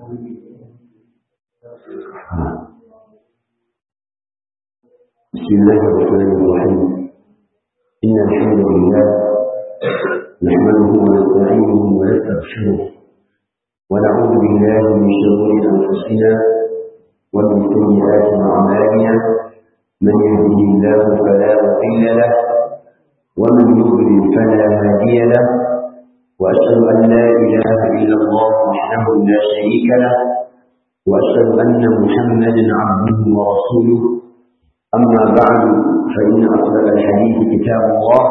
بسم الله الرحمن الرحيم إن الحمد لله نحمده ونستعينه ونستغفره ونعوذ بالله من شرور أنفسنا ومن سيئات أعمالنا من يهده الله فلا مضل له ومن يضلل فلا هادي له وأشهد أن لا إله إلا الله وحده لا شريك له وأشهد أن محمدا عبده ورسوله أما بعد فإن أصدق الحديث كتاب الله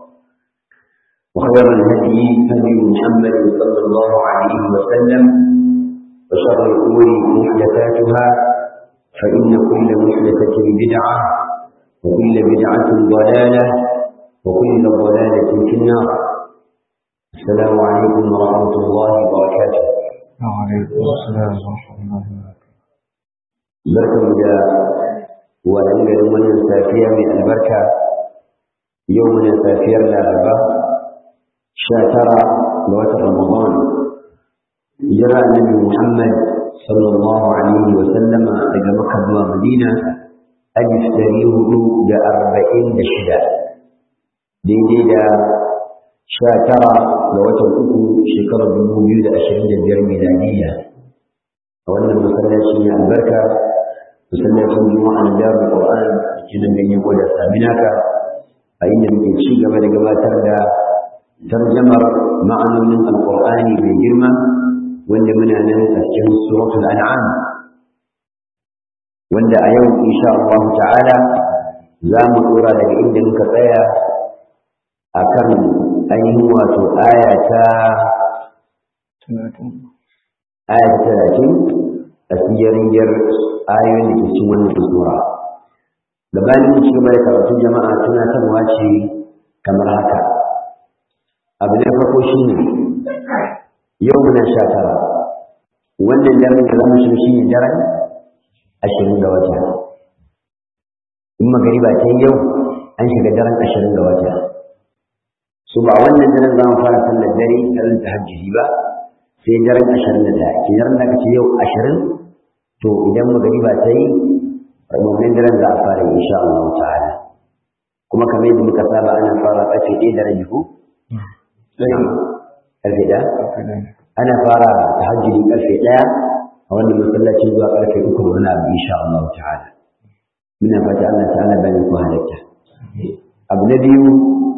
وخير الهدي هدي محمد صلى الله عليه وسلم وشر الأمور محدثاتها فإن كل محدثة بدعة وكل بدعة ضلالة وكل ضلالة في النار السلام عليكم ورحمة الله وبركاته وعليكم السلام ورحمة الله وبركاته بركة مجا ولنجل من سافية من البركة يومنا سافية لأربعة شاترة لوقت رمضان جرى النبي محمد صلى الله عليه وسلم إلى مكة ومدينة ألف تاريه دا أربعين دشدا daidai da sha tara ga watan uku shekarar dubu biyu da ashirin da biyar miladiyya a wannan masallaci ne albarka masallacin juma'a na darul qur'an da ke nan ganye gwada saminaka a inda muke ci gaba da gabatar da tarjamar ma'anonin alqur'ani mai girma wanda muna nan a cikin suratul an'am wanda a yau insha Allah ta'ala za mu dora daga inda muka tsaya akan ainihin wato aya ta aya ta talatin a siyaringiyar ayoyin da ke cikin wannan sura gabanin ci gaba da karatun jama'a tunatarwa ce kamar haka abu na farko shi ne yau muna sha tara wannan daren da zamu shi shi ne daren ashirin ga wata in magariba ta yau an shiga daren ashirin ga wata su ba wannan daren za mu fara sallar dare daren tahajjudi ba sai daren ashirin da ɗaya ke daren da aka ce yau ashirin to idan magariba ta yi wannan daren za a fara yi insha Allah ta'ala kuma kamar yadda muka saba ana fara ƙarfe ɗaya da rabi ko ƙarfe ɗaya ana fara tahajjudi ƙarfe ɗaya a wannan masallaci zuwa ƙarfe uku da wani abu insha Allah ta'ala muna fata Allah ta'ala bani ku halatta abu na biyu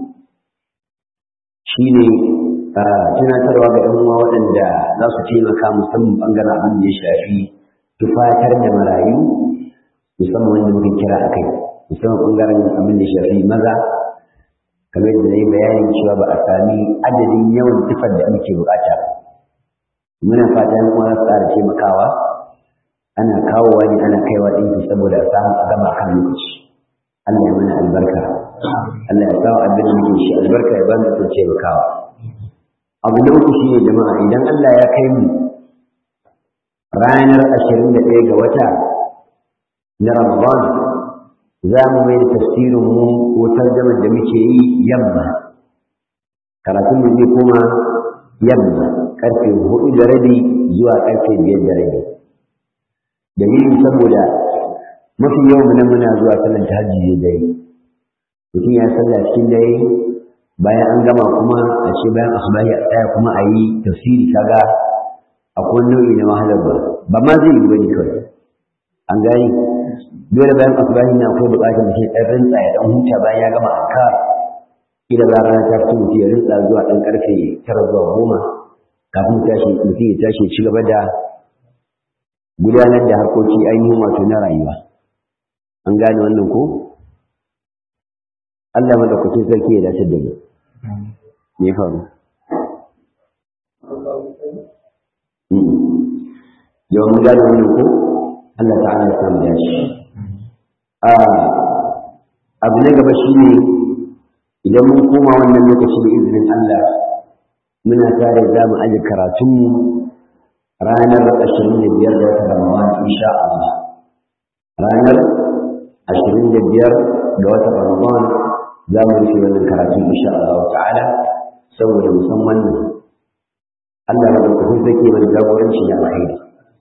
shi ne tunatarwa ga ɗan uwa waɗanda za su taimaka musamman ɓangaren abin da ya shafi tufatar da marayu musamman wanda muka kira a kai musamman ɓangaren abin da ya shafi maza kamar da na yi bayanin cewa ba a sami adadin yawan tufar da muke bukata muna fata yan uwa su tsara taimakawa ana kawowa ne ana kaiwa ɗinki saboda a samu a gama kan lokaci Allah ya mana albarka Allah ya sawa abin da muke shi albarka ya bani kun taimakawa abu na uku shine jama'a idan Allah ya kai mu ranar ashirin da ɗaya ga wata na Ramadan za mu mai da tafsirin mu ko tarjamar da muke yi yamma karatun mu zai koma yamma karfe hudu da rabi zuwa karfe biyar da rabi dalilin saboda mafi yawan mu nan muna zuwa sallar tahajjudi da dare mutum ya salla cikin dare bayan an gama kuma a ce bayan asubahi a tsaya kuma a yi tafsiri kaga akwai nau'i na wahalar ba ba ma zai yi bane kawai an gani dole bayan asubahi na akwai buƙatar mutum ɗan rintsa ya ɗan huta bayan ya gama anka kila ba rana ta fito mutum ya rintsa zuwa ɗan ƙarfe tara zuwa goma kafin tashi mutum ya tashi ci gaba da gudanar da harkoki ainihin wato na rayuwa an gane wannan ko Allah madaukakin sarki ya dace da mu me ya faru yau mun gane wannan ko Allah ta'ala ya samu dace a abu na gaba shine idan mun koma wannan lokaci da izinin Allah muna tare za mu aje karatunmu ranar ashirin da biyar da wata Ramadan insha Allah ranar ashirin da biyar ga wata Ramadan za mu rufe wannan karatun insha Allah ta'ala saboda musamman nan Allah ya ɗauka zake mana jagoranci da alkhairi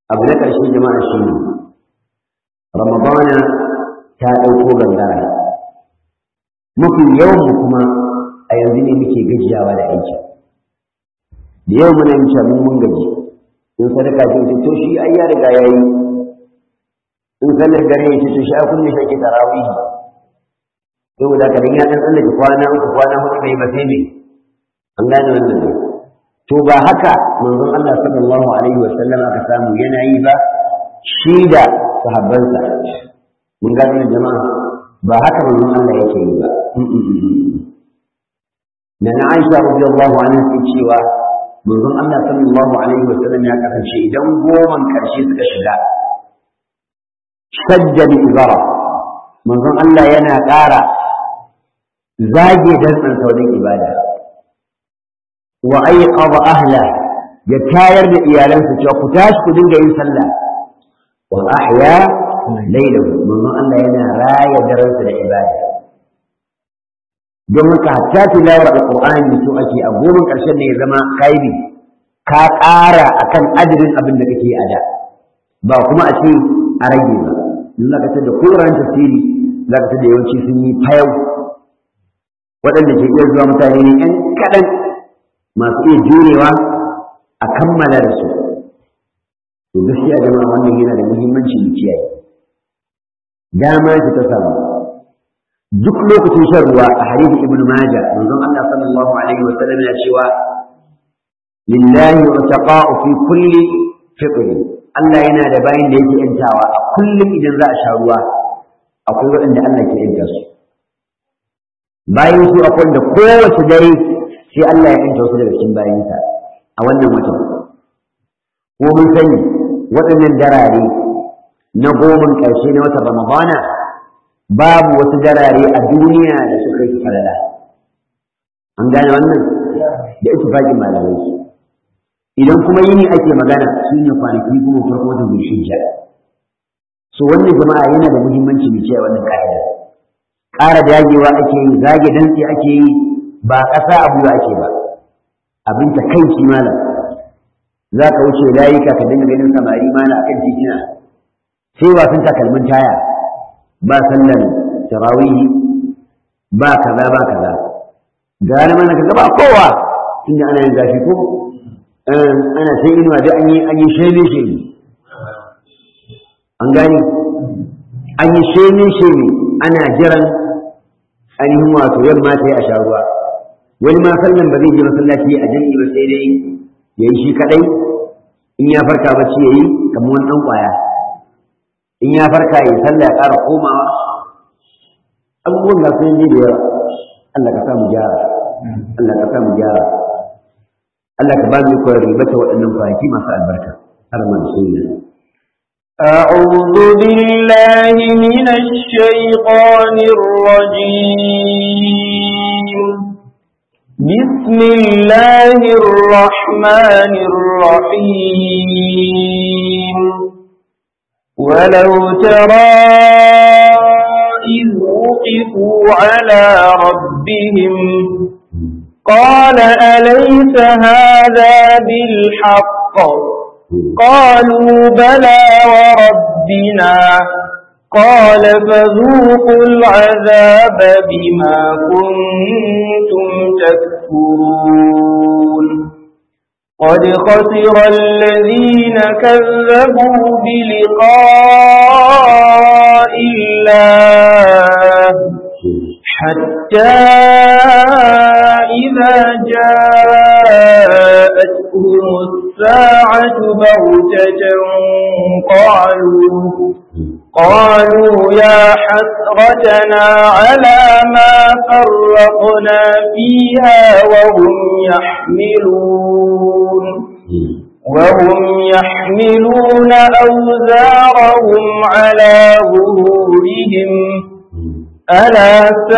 abu na ƙarshe jama'a shi ne ramadana ta ɗauko gangara mafi yawan mu kuma a yanzu ne muke gajiyawa da aiki da yau muna yin mun mun gaji in sadaka ce ce to shi ai ya riga ya yi in sallar dare ya ce to shi a kunne shi ake tarawihi saboda ka dan ya dan tsallake kwana uku kwana hudu bai ba sai me an gane wannan ne to ba haka manzon Allah sallallahu alaihi wa sallam aka samu yana yi ba shi da sahabbansa mun gane jama'a ba haka manzon Allah yake yi ba na na Aisha radiyallahu anha ce cewa manzon Allah sallallahu alaihi wa sallam ya kasance idan goman karshe suka shiga shadda bi ibara manzon Allah yana ƙara zage dantsan saurin ibada wa aiqadha ahla ya tayar da iyalansa cewa ku tashi ku dinga yin sallah wa ahya laylahu manzon Allah yana raya daransa da ibada don haka hatta tilawar alqur'ani to ake a goman karshen ne ya zama kaibi ka ƙara akan adadin abin da kake a da ba kuma a ce a rage ba in zaka tada koran tafsiri zaka tada yawanci sun yi fayau waɗanda ke iya zuwa mutane ne ƴan kaɗan masu iya jurewa a kammala da su to gaskiya jama'a wannan yana da muhimmanci mu kiyaye dama ce ta samu duk lokacin shan ruwa a hadisin ibnu majah manzon Allah sallallahu alaihi wa sallam ya cewa lillahi utaqa'u fi kulli fitr Allah yana da bayin da yake yantawa a kullum idan za a sha ruwa akwai waɗanda Allah ke yanta su bayan su akwai da kowace dare sai Allah ya yanta wasu daga cikin bayansa a wannan watan ko mun sani waɗannan darare na goman ƙarshe na watan Ramadana babu wasu darare a duniya da suka yi falala an gane wannan da ittifaqin malamai idan kuma yini ake magana su ne kwanaki kuma farko watan zulhijja so wannan jama'a yana da muhimmanci mu kiyaye wannan ka'ida ƙara dagewa ake yi zage dantse ake yi ba ƙasa abu da ake ba abin ta kai shi malam za ka wuce layuka ka dinga ganin samari malam akan titina sai wasan takalmin taya ba sallar tarawihi ba kaza ba kaza gane mana ka gaba kowa tunda ana yin zafi ko ana sai inuwa da an yi an yi sheme sheme an gani an yi sheme sheme ana jiran ainihin wato yamma ta yi a sha ruwa wani ma sallan ba zai je masallaci a jami'i ba sai dai ya yi shi kadai in ya farka bacci ya yi kamar wani ɗan ƙwaya in ya farka ya sallah ya ƙara komawa abubuwan ga sun yi da yawa Allah ka sa mu gyara Allah ka sa mu gyara Allah ka ba mu koyar ribata waɗannan kwanaki masu albarka har ma da sunna أعوذ بالله من الشيطان الرجيم بسم الله الرحمن الرحيم ولو ترى إذ وقفوا على ربهم قال أليس هذا بالحق قالوا بلى وربنا قال فذوقوا العذاب بما كنتم تكفرون قد خسر الذين كذبوا بلقاء الله حتى إذا جاءتهم الساعة بغتة قالوا قالوا يا حسرتنا على ما فرقنا فيها وهم يحملون وهم يحملون أوزارهم على ظهورهم ألا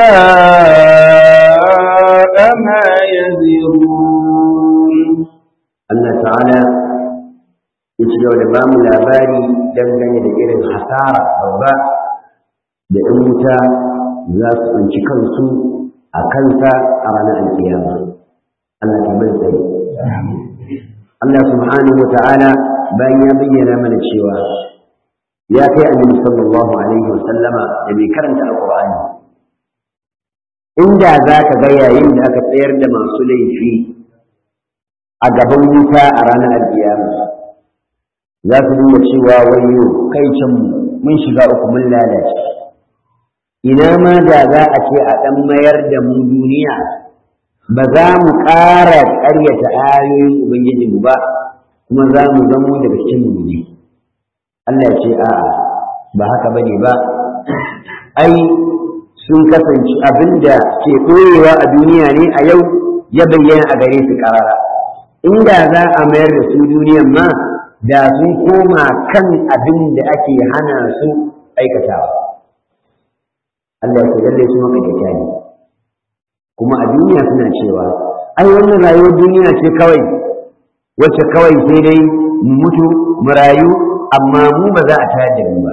ساء ما يزرون Allah ta'ala ya ci gaba da ba mu labari dangane da irin hasara babba da ‘yan wuta za su tsinci kansu a kansa a ranar alkiyama. Allah ta bai tsaye. Allah subhanahu wa ta'ala bayan ya bayyana mana cewa ya kai annabi sallallahu alaihi wasallama da mai karanta alqur'ani inda za ka ga yayin da aka tsayar da masu laifi a gaban wuta a ranar alkiyama za su dinga cewa wayo kai can mun shiga uku mun lalace ina ma da za a ce a ɗan mayar da mu duniya ba za mu ƙara ƙaryata ayoyin ubangijinmu ba kuma za mu zamo daga cikin mu ne Allah ya ce a'a ba haka bane ba ai sun kasance abinda ke ɓoyewa a duniya ne a yau ya bayyana a gare su ƙarara inda za a mayar da su duniyan ma da sun koma kan abin da ake hana su aikatawa Allah ya lalle su maka da ne kuma a duniya suna cewa ai wannan rayuwar duniya ce kawai wacce kawai sai dai mu mutu mu rayu amma mu ba za a tayar da mu ba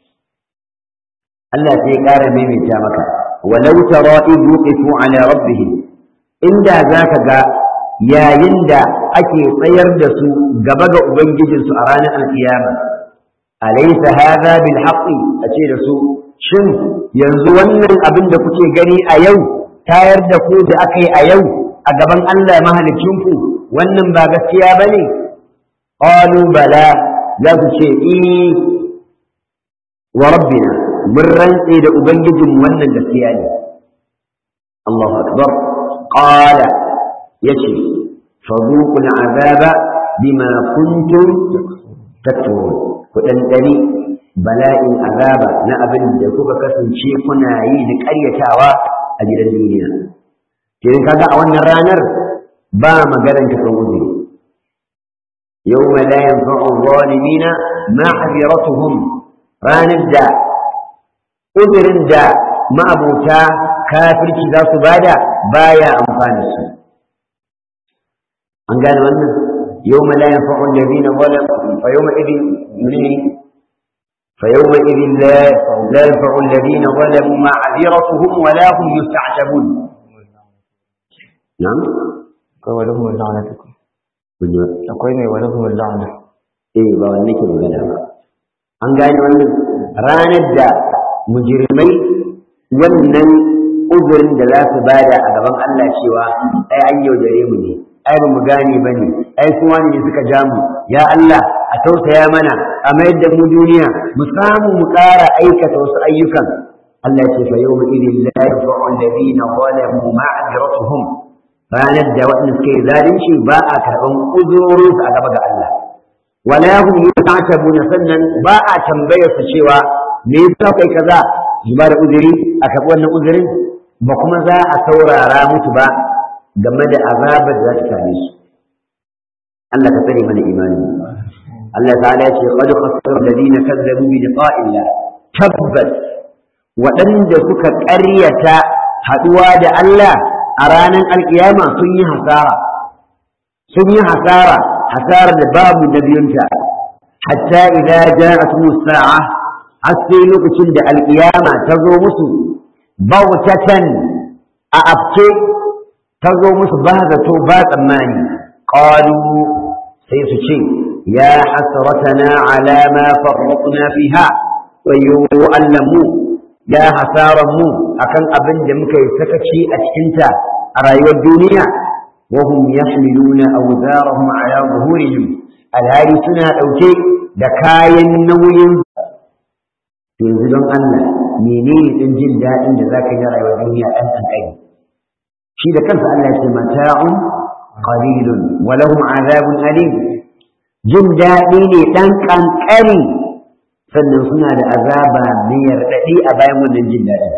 Allah sai ya ƙara maimaita maka walau tara idh wuqifu ala rabbihim inda zaka ga yayin da ake tsayar da su gaba ga ubangijinsu a ranar alkiyama alaysa hadha bil haqqi ace da su shin yanzu wannan abin da kuke gani a yau tayar da ku da aka yi a yau a gaban Allah mahalicinku wannan ba gaskiya bane qalu bala za su ce eh wa rabbina mun rantse da ubangijin wannan gaskiya ne Allahu akbar qala yace fadhuqul azaba bima kuntum takfurun ku dandani bala'in azaba na abin da kuka kasance kuna yi da ƙaryatawa a gidan duniya kirin kaga a wannan ranar ba maganar ta kan uzuri yawma la yanfa'u adh-dhalimina ma'dhiratuhum ranar da uzurin da ma'abuta kafirci za su bada baya amfani su an gane wannan yau ma la yanfa'u alladhina zalamu fa yawma idin yuni fa yawma idin la la yanfa'u alladhina zalamu ma'dhiratuhum wa la hum yusta'tabun na'am akwai wani kuma la'anatukum akwai mai wani kuma la'ana eh ba wannan ke magana ba an gane wannan ranar da mujirmai wannan uzurin da za su bada a gaban Allah cewa ai an yaudare mu ne ai ba mu gane ba ne ai su wani ne suka ja mu ya Allah a tausaya mana a mayar da mu duniya mu samu mu ƙara aikata wasu ayyukan Allah ya ce fa yawma idin la yanfa'u alladhina zalamu ma'azratuhum ranar da waɗanda suka yi zalunci ba a karɓan uzurorinsu a gaba ga Allah wala hum yu'tabuna sannan ba a tambayar su cewa me yasa kai kaza su ba da uzuri a karɓi wannan uzurin ba kuma za a saurara musu ba game da azabar da za ta same su Allah ka tsare mana imani Allah ta'ala ya ce qad khasara alladhina kazzabu bi liqa'illah tabbas waɗanda suka ƙaryata haɗuwa da Allah a ranar alkiyama sun yi hasara sun yi hasara hasarar da babu da biyunta hatta idza ja'at sa'a har sai lokacin da alkiyama ta zo musu bautatan a afke ta zo musu ba zato ba tsammani qalu sai su ce ya hasratana ala ma farratna fiha wayo allamu ya hasaran mu akan abin da muka yi sakaci a cikinta a rayuwar duniya wa hum yahmiluna awzarahum ala zuhurihim alhari suna dauke da kayan nauyin yanzu don Allah menene din jin daɗin da zaka yi rayuwar duniya dan kankani shi da kansa Allah ya ce mata'un qalilun wa lahum azabun alim jin daɗi ne dan kankani sannan suna da azaba mai yardaɗi a bayan wannan jin daɗin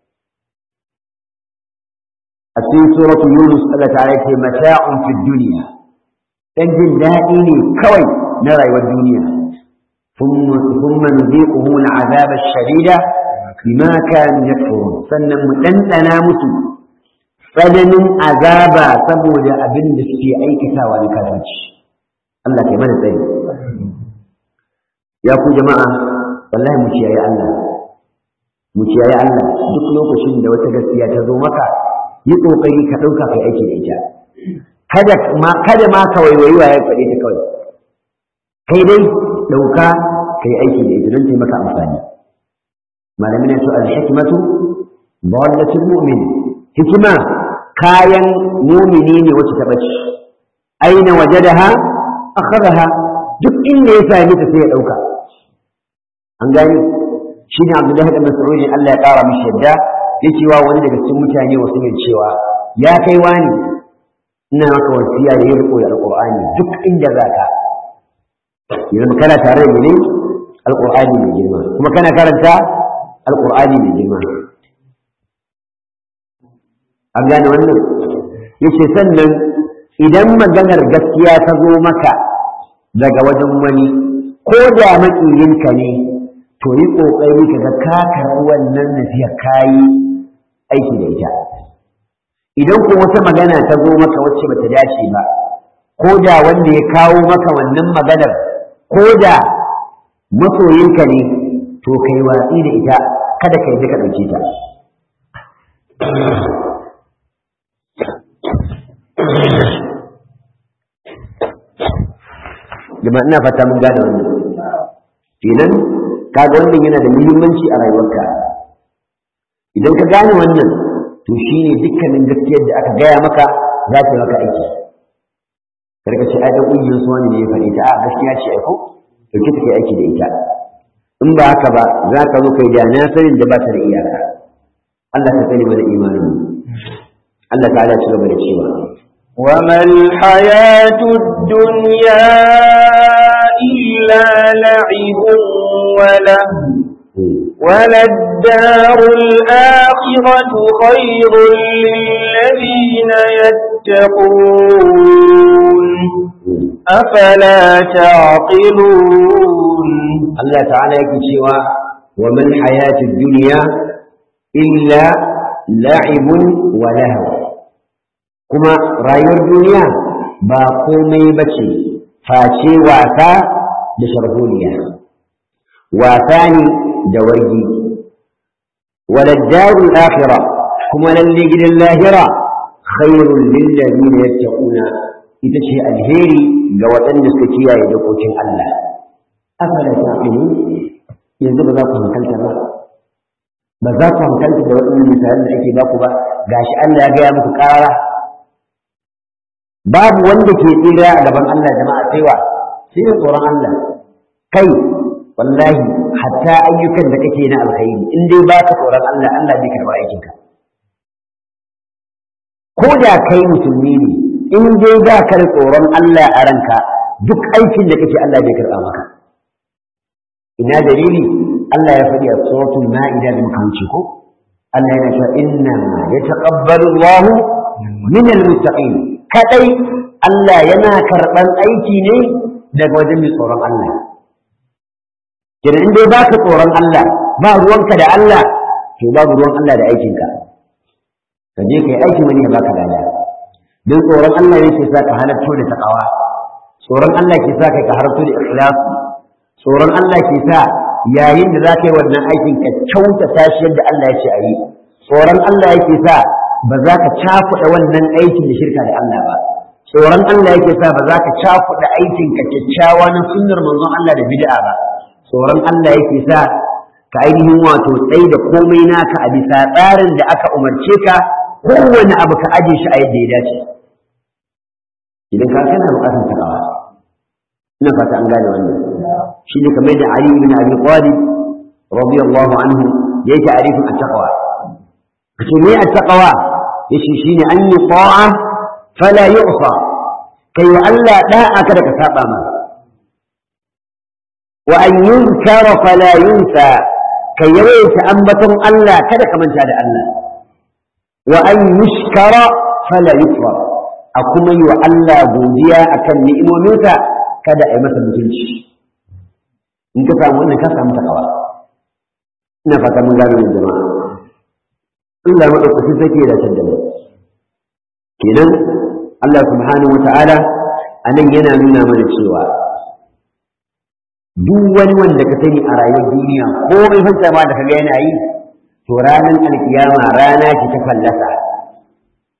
a cikin suratu yunus Allah ta'ala ce mata'un fid dunya dan jin daɗi ne kawai na rayuwar duniya thumma nuziquhum al'azab ash-shadida bima kanu yakfurun sannan mu dandana musu tsananin azaba saboda abin da suke aikatawa na kafirci Allah kai mana tsari ya ku jama'a wallahi mu ciyayi Allah mu ciyayi Allah duk lokacin da wata gaskiya ta zo maka yi kokari ka dauka kai aiki da ita kada ma kada ma ka waiwayi wa ya faɗe ta kawai kai dai ɗauka kai aiki da ita don taimaka amfani malamin ya ce al-hikmatu dallatul mu'min hikima kayan mumini ne wacce ta bace aina wajadaha akhadaha duk inda ya sami ta sai ya dauka an gani shine Abdullahi da Mas'ud Allah ya kara mishi yadda yake wa wani daga cikin mutane wasu ne cewa ya kai wani ina maka wasiya da yin riko da alqur'ani duk inda zaka yanzu kana tare da ni alqur'ani mai girma kuma kana karanta alqur'ani mai girma an gane wannan yace sannan idan maganar gaskiya ta zo maka daga wajen wani ko da maƙiyinka ne to yi ƙoƙari ka ga ka karɓi wannan nasiha kayi aiki da ita idan ko wata magana ta zo maka wacce bata dace ba ko da wanda ya kawo maka wannan maganar ko da masoyinka ne to kai watsi da ita kada ka yi ka ɗauke ta jama ina fata mun gane wannan kenan kaga wannan yana da muhimmanci a rayuwarka idan ka gane wannan to shine dukkanin gaskiyar da aka gaya maka za ta maka aiki karka ce ai dan kungiyar su wani ne ya faɗi ta a gaskiya ce ai ko dauke ta kai aiki da ita in ba haka ba za ka zo kai da na sanin da ba ta da iyaka Allah ka sani mana imanin Allah ta'ala ya ci gaba da cewa وما الحياة الدنيا إلا لعب وله وللدار الآخرة خير للذين يتقون أفلا تعقلون الله تعالى يكتشوا وما الحياة الدنيا إلا لعب ولهو kuma rayuwar duniya ba komai ba ce face wasa da sharholiya wasa ne da wargi waladdarul akhira kuma lalle gidan lahira khairul lillazina yattaquna ita ce alheri ga waɗanda suka kiyaye dokokin Allah afala ta'qilun yanzu ba za ku hankalta ba ba za ku hankalta da waɗannan misalan da ake baku ba gashi Allah ya gaya muku ƙara babu wanda ke tsira a gaban Allah jama'a sai wa sai da tsoron Allah kai wallahi hatta ayyukan da kake na alkhairi in dai ba ka tsoron Allah Allah bai karba aikinka ko da kai musulmi ne in dai ba ka da tsoron Allah a ranka duk aikin da kake Allah bai karba maka ina dalili Allah ya faɗi a suratul ma'ida da muka wuce ko Allah yana cewa inna yataqabbalu Allahu min al-muttaqin kadai Allah yana karɓan aiki ne daga wajen mai tsoron Allah. Kenan in dai baka tsoron Allah ba ruwanka da Allah to babu ruwan Allah da aikinka. Ka je ka yi aikin wani ya baka lada. Don tsoron Allah ne ke sa ka halarto da takawa. Tsoron Allah ke sa kai ka halarto da ikhlasu. Tsoron Allah ke sa yayin da za ka yi wannan aikin ka kyautata shi yadda Allah ya ce a yi. Tsoron Allah yake sa ba za ka cakuɗa wannan aikin da shirka da Allah ba tsoron Allah yake sa ba za ka cakuɗa aikin ka kyakkyawa na sunnar manzon Allah da bid'a ba tsoron Allah yake sa ka ainihin wato tsayi da komai naka a bisa tsarin da aka umarce ka kowane abu ka aje shi a yadda ya dace idan ka kana buƙatar takawa ina fata an gane wannan shi ne kamar da Ali ibn Abi Talib radiyallahu anhu yayi ta'rifin at-taqwa kace me at-taqwa yace shine an yi ta'a fala yu'sa kai wa Allah da'a kada ka saba ma wa an yunkara fala yunsa kai yawaita ambaton Allah kada ka manta da Allah wa an yushkara fala yukfar a kuma yi wa Allah godiya akan ni'imominsa kada a yi masa mutunci in ka samu wannan ka samu takawa ina fata mun gano jama'a Allah maɗaukaki take da can da mu kenan Allah subhanahu wa ta'ala a nan yana nuna mana cewa duk wani wanda ka sani a rayuwar duniya ko mai fanta ma da kaga yana yi to ranar alkiyama rana ce ta fallasa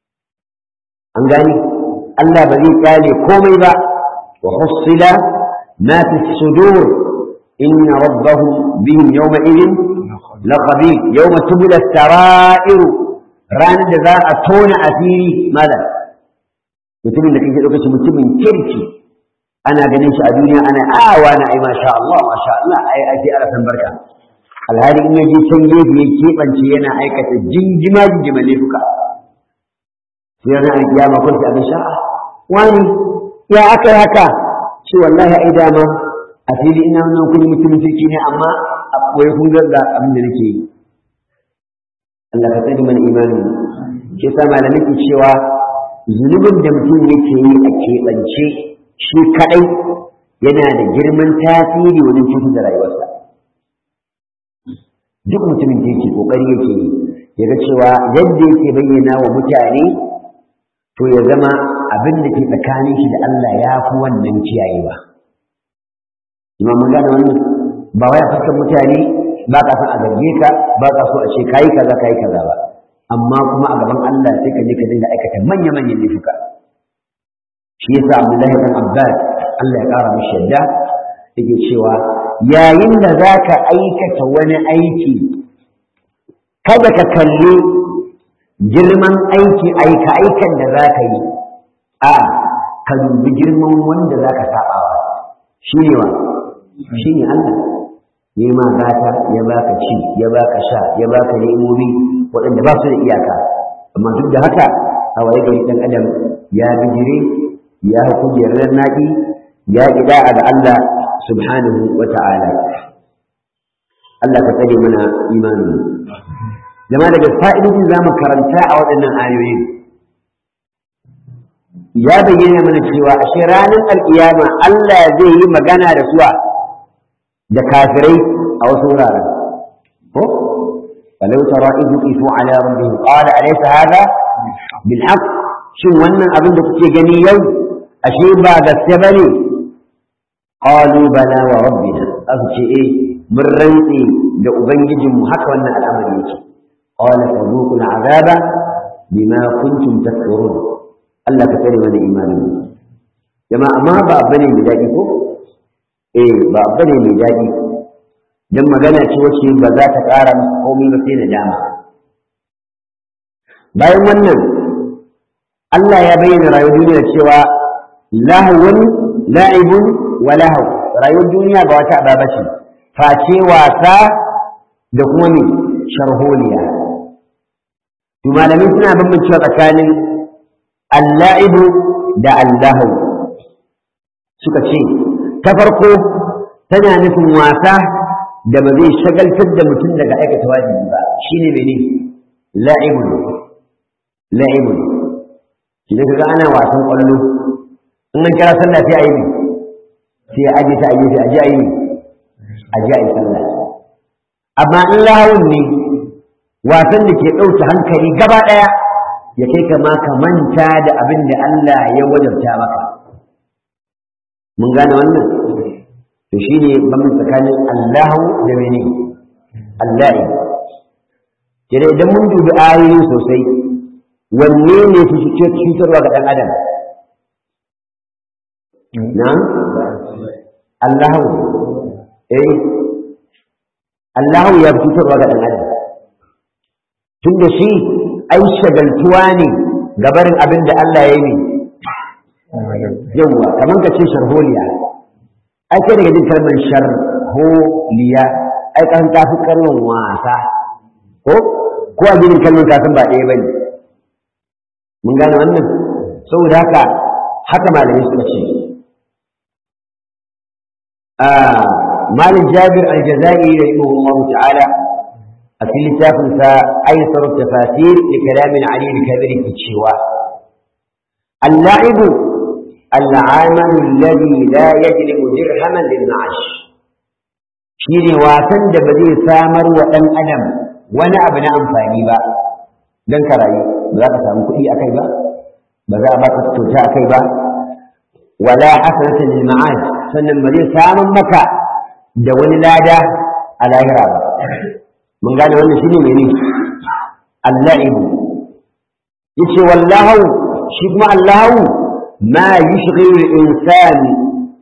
an gani Allah ba zai kyale komai ba wa hussila ma fi sudur inna rabbahum bihim yawma idin la khabir yawma tubla sarair ranar da za a tona asiri mala mutumin da kake dauka shi mutumin kirki ana ganin shi a duniya ana awa na ai masha Allah masha Allah ai ai ala san barka alhali in yaje can gefe ya keɓance yana aikata jinjima jinjima laifuka sai ranar alkiyama kun sai abin sha'a wani ya aka yi haka ce wallahi ai dama a fili ina nan kun mutumin kirki ne amma a koyi kun ga abin da nake yi Allah ka tsare mana imani ke sa malamai ke cewa zunubin da mutum yake yi a keɓance shi kaɗai yana da girman tasiri wajen cutar da rayuwarsa duk mutumin da yake ƙoƙari yake yi ya ga cewa yadda yake bayyana wa mutane to ya zama abin da ke tsakanin shi da Allah ya fi wannan kiyayewa imam mun gane wannan ba wai a fuskar mutane ba ka san a zarge ka ba ka so a ce kayi kaza kayi kaza ba amma kuma a gaban Allah sai ka je ka dinga aikata manya manyan laifuka shi yasa Abdullahi bin Abbas Allah ya kara mishi yadda yake cewa yayin da zaka aikata wani aiki kada ka kalli girman aiki aika aikan da zaka yi a ka dubi girman wanda zaka sabawa shi ne wa shi ne Allah ya ma gata ya baka ci ya baka sha ya baka ni'imomi waɗanda ba su da iyaka amma duk da haka a waye gari ɗan adam ya bijire ya kujerar naɗi ya ƙida ga Allah subhanahu wa ta'ala Allah ka tsare mana imanin jama'a daga fa'idodin za mu karanta a waɗannan ayoyin ya bayyana mana cewa ashe ranar alƙiyama Allah zai yi magana da suwa da kafirai a wasu wuraren ko walau tara idh qifu ala rabbihim qala alaysa hadha bil haqq shin wannan abin da kuke gani yau ashe ba gaske bane qalu bala wa rabbina aka ce eh mun rantsi da ubangijinmu haka wannan al'amari yake qala fadhuqul azaba bima kuntum takfurun Allah ka tsare mana imanin jama'a amma ba bane mai daɗi ko eh ba bane mai daɗi dan magana ce wacce ba za ta ƙara masa komai ba sai da dama bayan wannan Allah ya bayyana rayuwar duniya cewa lahawun la'ibun wa lahaw rayuwar duniya ba wata ababa ce face wasa da kuma me sharholiya to malamai suna bambancewa tsakanin alla'ibu da allahu suka ce ta farko tana nufin wasa da ba zai shagaltar da mutum daga aikata wajibi ba shine mene la'ibun la'ibun idan kaga ana wasan kwallo in an kira sallah sai a yi ne sai a aje ta a gefe a je a yi ne a je a yi sallah amma in lahawun ne wasan da ke ɗauke hankali gaba ɗaya ya kai kama ka manta da abin da Allah ya wajabta maka mun gane wannan to shine bamin tsakanin Allahu da mene Allah kire idan mun dubi ayoyin sosai wanne ne fi cutarwa ga ɗan adam na Allahu eh Allahu ya fi cutarwa ga ɗan adam tun da shi ai shagaltuwa ne gabarin abin da Allah ya yi yawwa kamar ka ce sharholiya ai kai daga jin kalmar sharholiya ai kan ta fi kalmar wasa ko ko a ginin kalmar kafin ba ɗaya bane mun gane wannan saboda haka haka malamai suka ce مالك جابر الجزائري رحمه الله تعالى في لتافن أيسر التفاسير لكلام علي الكبير في الشواء اللعب العمل الذي لا يجلب درهما للمعاش shine wasan da ba zai samar wa ɗan adam wani abu na amfani ba don ka rayu ba za ka samu kuɗi akai ba ba za a baka kyauta akai ba wala hasanatan lil ma'ad sannan ba zai samun maka da wani lada a lahira ba mun gane wannan shine mene al-la'ib yace wallahu shi kuma allahu ma yushghilu al-insan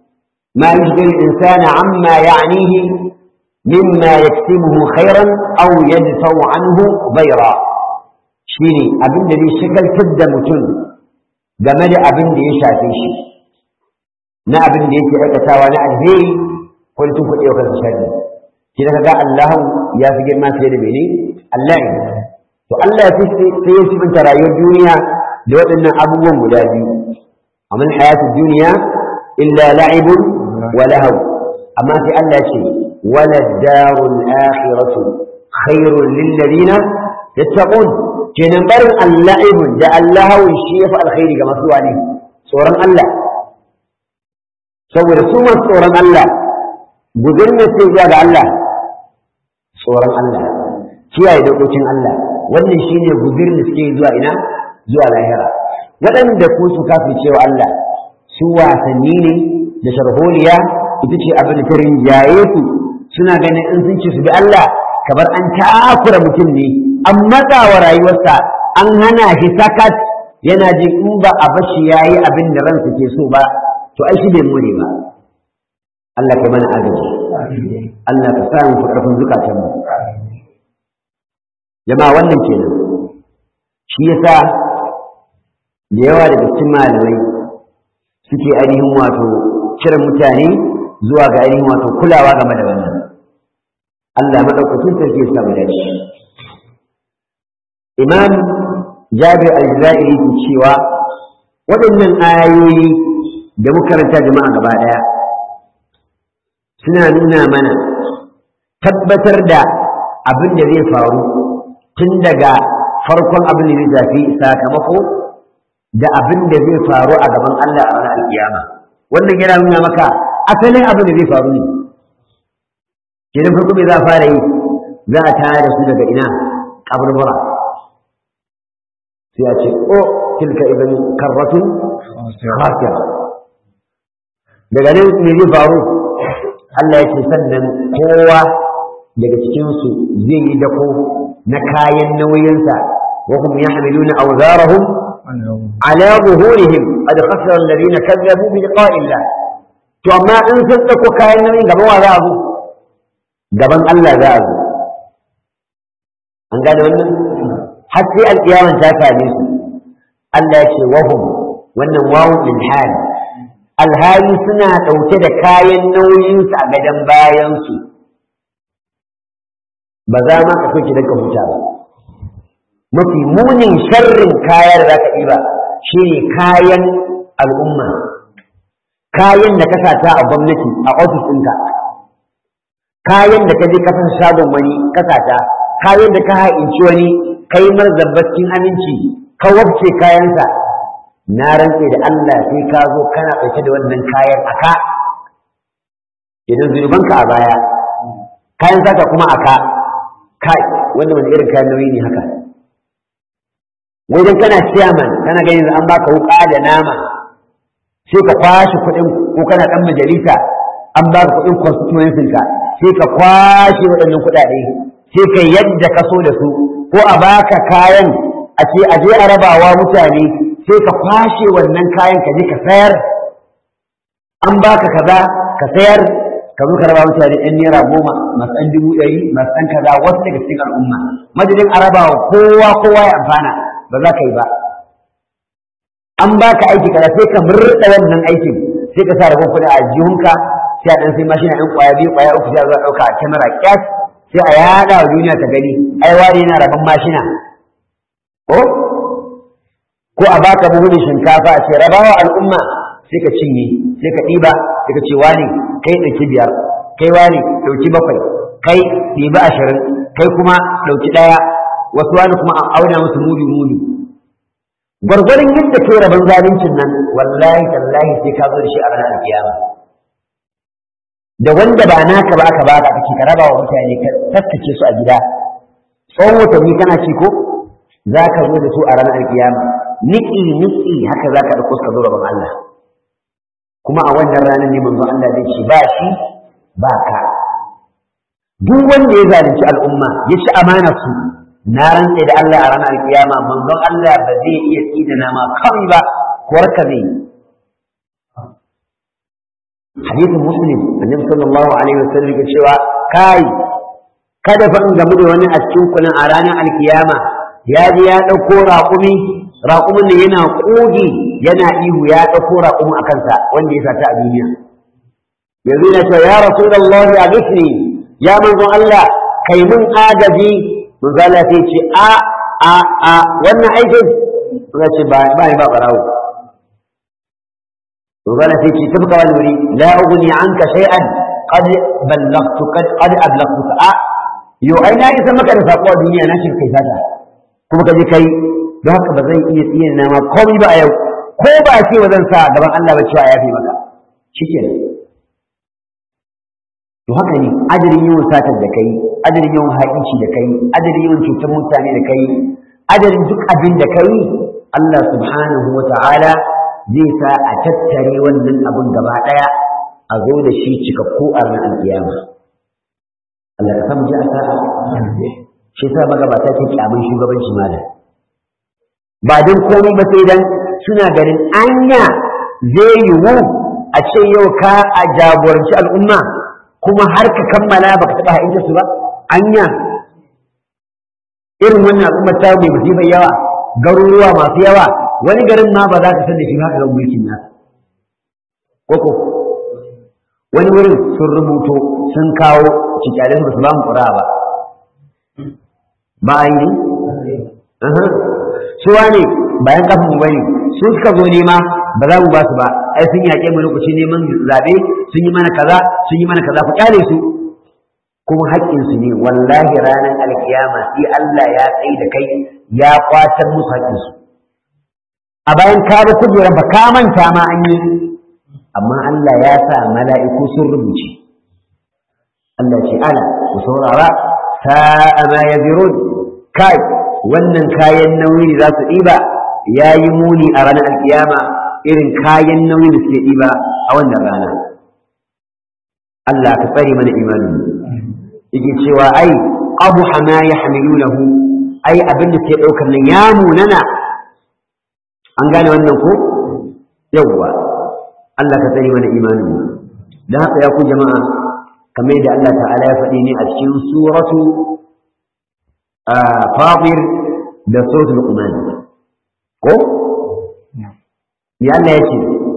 ما يشغل الإنسان عما يعنيه مما يكسبه خيرا أو يدفع عنه ضيرا شيني أبن الذي شكل تبدا متن جمال أبن دي شافيشي na abin da yake aikatawa na alheri ko tun kuɗi wa kansa sharri shi da kaga Allah ya fi girma fiye da mene Allah to Allah ya fi sai ya sifanta rayuwar duniya da waɗannan abubuwan guda biyu amma hayatu duniya illa la'ibun wa lahaw amma sai Allah ya ce wala darul akhiratu khairul lil ladina yattaqun kenan barin al-la'ibun da Allah shi ya fi alkhairi ga masu wani tsoron Allah saboda su masu tsoron Allah gudun ne sai zuwa ga Allah tsoron Allah kiyaye dokokin Allah wannan shine guzirin da suke zuwa ina zuwa lahira waɗanda ku su kafin cewa Allah su wasanni ne da sharholiya ita ce abin da ta rinjaye su suna ganin in sun ce su bi Allah kamar an takura mutum ne an matsa wa rayuwarsa an hana shi sakat yana jin in ba a bashi yayi abin da ransa ke so ba to ai shi bai more ba Allah kai mana agaji Allah ka sa mu karfin zukatan mu jama'a wannan kenan shi yasa da yawa daga cikin malamai suke ainihin wato cire mutane zuwa ga ainihin wato kulawa game da wannan Allah madaukakin sarki ya samu dace Imam Jabir al-Jazairi ke cewa waɗannan ayoyi da muka karanta jama'a gaba ɗaya suna nuna mana tabbatar da abin da zai faru tun daga farkon abin da zai shafi sakamako da abin da zai faru a gaban Allah a ranar alkiyama wannan yana nuna maka asalin abin da zai faru ne kenan farko me za a fara yi za a tare da su daga ina kaburbura sai a ce o tilka idan karratun khasira daga nan me zai faru Allah ya ce sannan kowa daga cikinsu zai yi dako na kayan nauyinsa wa hum yahmiluna awzarahum ala zuhurihim qad khasara alladhina kazzabu bi liqa'i Allah to amma in sun dako kayan nauyin gaban wa za a zo gaban Allah za a zo an gane wannan har sai alƙiyaman ta same su Allah ya ce wahum wannan wawu lil hal alhali suna ɗauke da kayan nauyinsu a gadon bayansu ba za ma ka soke don ka huta ba mafi munin sharrin kaya da za ka ɗiba shi ne kayan al'umma kayan da ka sata a gwamnati a ofis ɗinka kayan da ka je kasan shagon wani ka sata kayan da ka ha'inci wani kai marzabbacin aminci ka wabce kayansa na rantse da Allah sai ka zo kana ɗauke da wannan kayan a ka idan zunubanka a baya kayan sata kuma a ka kai wanda wani irin kayan nauyi ne haka wajen kana ciyaman kana ganin an baka wuka da nama sai ka kwashe kuɗin ko kana ɗan majalisa an baka kuɗin constituency ka sai ka kwashe waɗannan kuɗaɗe sai ka yadda ka so da su ko a baka kayan a ce a je a rabawa mutane sai ka kwashe wannan kayan ka je ka sayar an baka kaza ka sayar ka zo ka raba mutane ɗan naira goma masu ɗan dubu ɗari masu ɗan kaza wasu daga cikin al'umma madadin a raba wa kowa kowa ya amfana ba za ka yi ba an baka aiki kaza sai ka murɗa wannan aikin sai ka sa rabon kuɗi a jihunka sai a ɗan sai mashina ɗan ƙwaya biyu ƙwaya uku sai a zo a ɗauka a kyamara ƙyas sai a yaɗa wa duniya ta gani ai wani yana rabon mashina ko ko a baka buhun shinkafa a ce rabawa al'umma sai ka cinye sai ka ɗiba sai ka ce wani kai ɗauki biyar kai wani ɗauki bakwai kai ɗiba ashirin kai kuma ɗauki ɗaya wasu wani kuma an auna musu mudu mudu gwargwaron yadda kai rabon zaluncin nan wallahi tallahi sai ka zo da shi a ranar kiyama da wanda ba naka ba aka baka kake ka raba wa mutane ka tattace su a gida tsawon watanni kana ci ko za ka zo da su a ranar kiyama niki niki haka za ka ɗauko ka zo gaban Allah kuma a wannan ranar ne manzon Allah zai ce ba shi ba ka duk wanda ya zalunci al'umma ya ci amanar su na rantse da Allah a ranar kiyama manzon Allah ba zai iya tsidana ma kawai ba kuwar ka zai hadisin muslim annabi sallallahu alaihi wasallam ya cewa kai kada fa in gamu da wani a cikin kunan a ranar alkiyama ya je ya ɗauko raƙumi raƙumin da yana ƙogi yana ihu ya ɗauko raƙumin a kansa wanda ya sata a duniya yanzu yana cewa ya rasulullah ya gisni ya manzon Allah kai mun agaji manzo Allah sai ce a a a wannan aikin ya ce ba ba ba barawo manzo Allah sai ce tabka wani wuri la ughni anka shay'an qad ballaghtu qad qad ablaghtuka a yo ai na isa maka da sako a duniya na shin kai sata kuma ka je kai don haka ba zan iya tsiye na ma komai ba a yau ko ba ce wa zan sa gaban Allah ba cewa ya fi maka shikenan to haka ne adadin yawan satar da kai adadin yawan haƙici da kai adadin yawan cutar mutane da kai adadin duk abin da kai Allah subhanahu wa ta'ala zai sa a tattare wannan abin gaba ɗaya a zo da shi cikakku a ranar alƙiyama Allah ka samu ji a sa'a shi sa magabata ke kyamun shugabanci malam ba don komai ba sai dan suna ganin anya zai yiwu a ce yau ka a jagoranci al'umma kuma har ka kammala baka taɓa ha'inta su ba anya irin wannan al'ummar ta mai musibar yawa garuruwa masu yawa wani garin ma ba za ka san da shi haka ga mulkin nasa koko wani wurin sun rubuto sun kawo cikyalin ba su ba mu ƙura ba ba a yi suwa ne bayan kafin mu bane su suka zo nema ba za mu ba su ba ai sun yaƙe mu lokaci neman zaɓe sun yi mana kaza sun yi mana kaza ku kyale su kuma haƙƙin su ne wallahi ranar alkiyama sai Allah ya tsaye da kai ya kwatar musu haƙƙin su a bayan ka ga kujerar ba ka manta ma an yi amma Allah ya sa mala'iku sun rubuce Allah ce ala ku saurara sa'a ma yazirun kai wannan kayan nauyi za su ɗiba ya yi muni a ranar alkiyama irin kayan nauyi da suke ɗiba a wannan rana Allah ka tsare mana imanin yake cewa ai abu hama ya hamilunahu ai abin da suke ɗaukar nan ya munana an gane wannan ko yawwa Allah ka tsare mana imanin da haka ya ku jama'a kamar yadda Allah ta'ala ya faɗi ne a cikin suratu fatir da suratul luqman ko ya Allah yace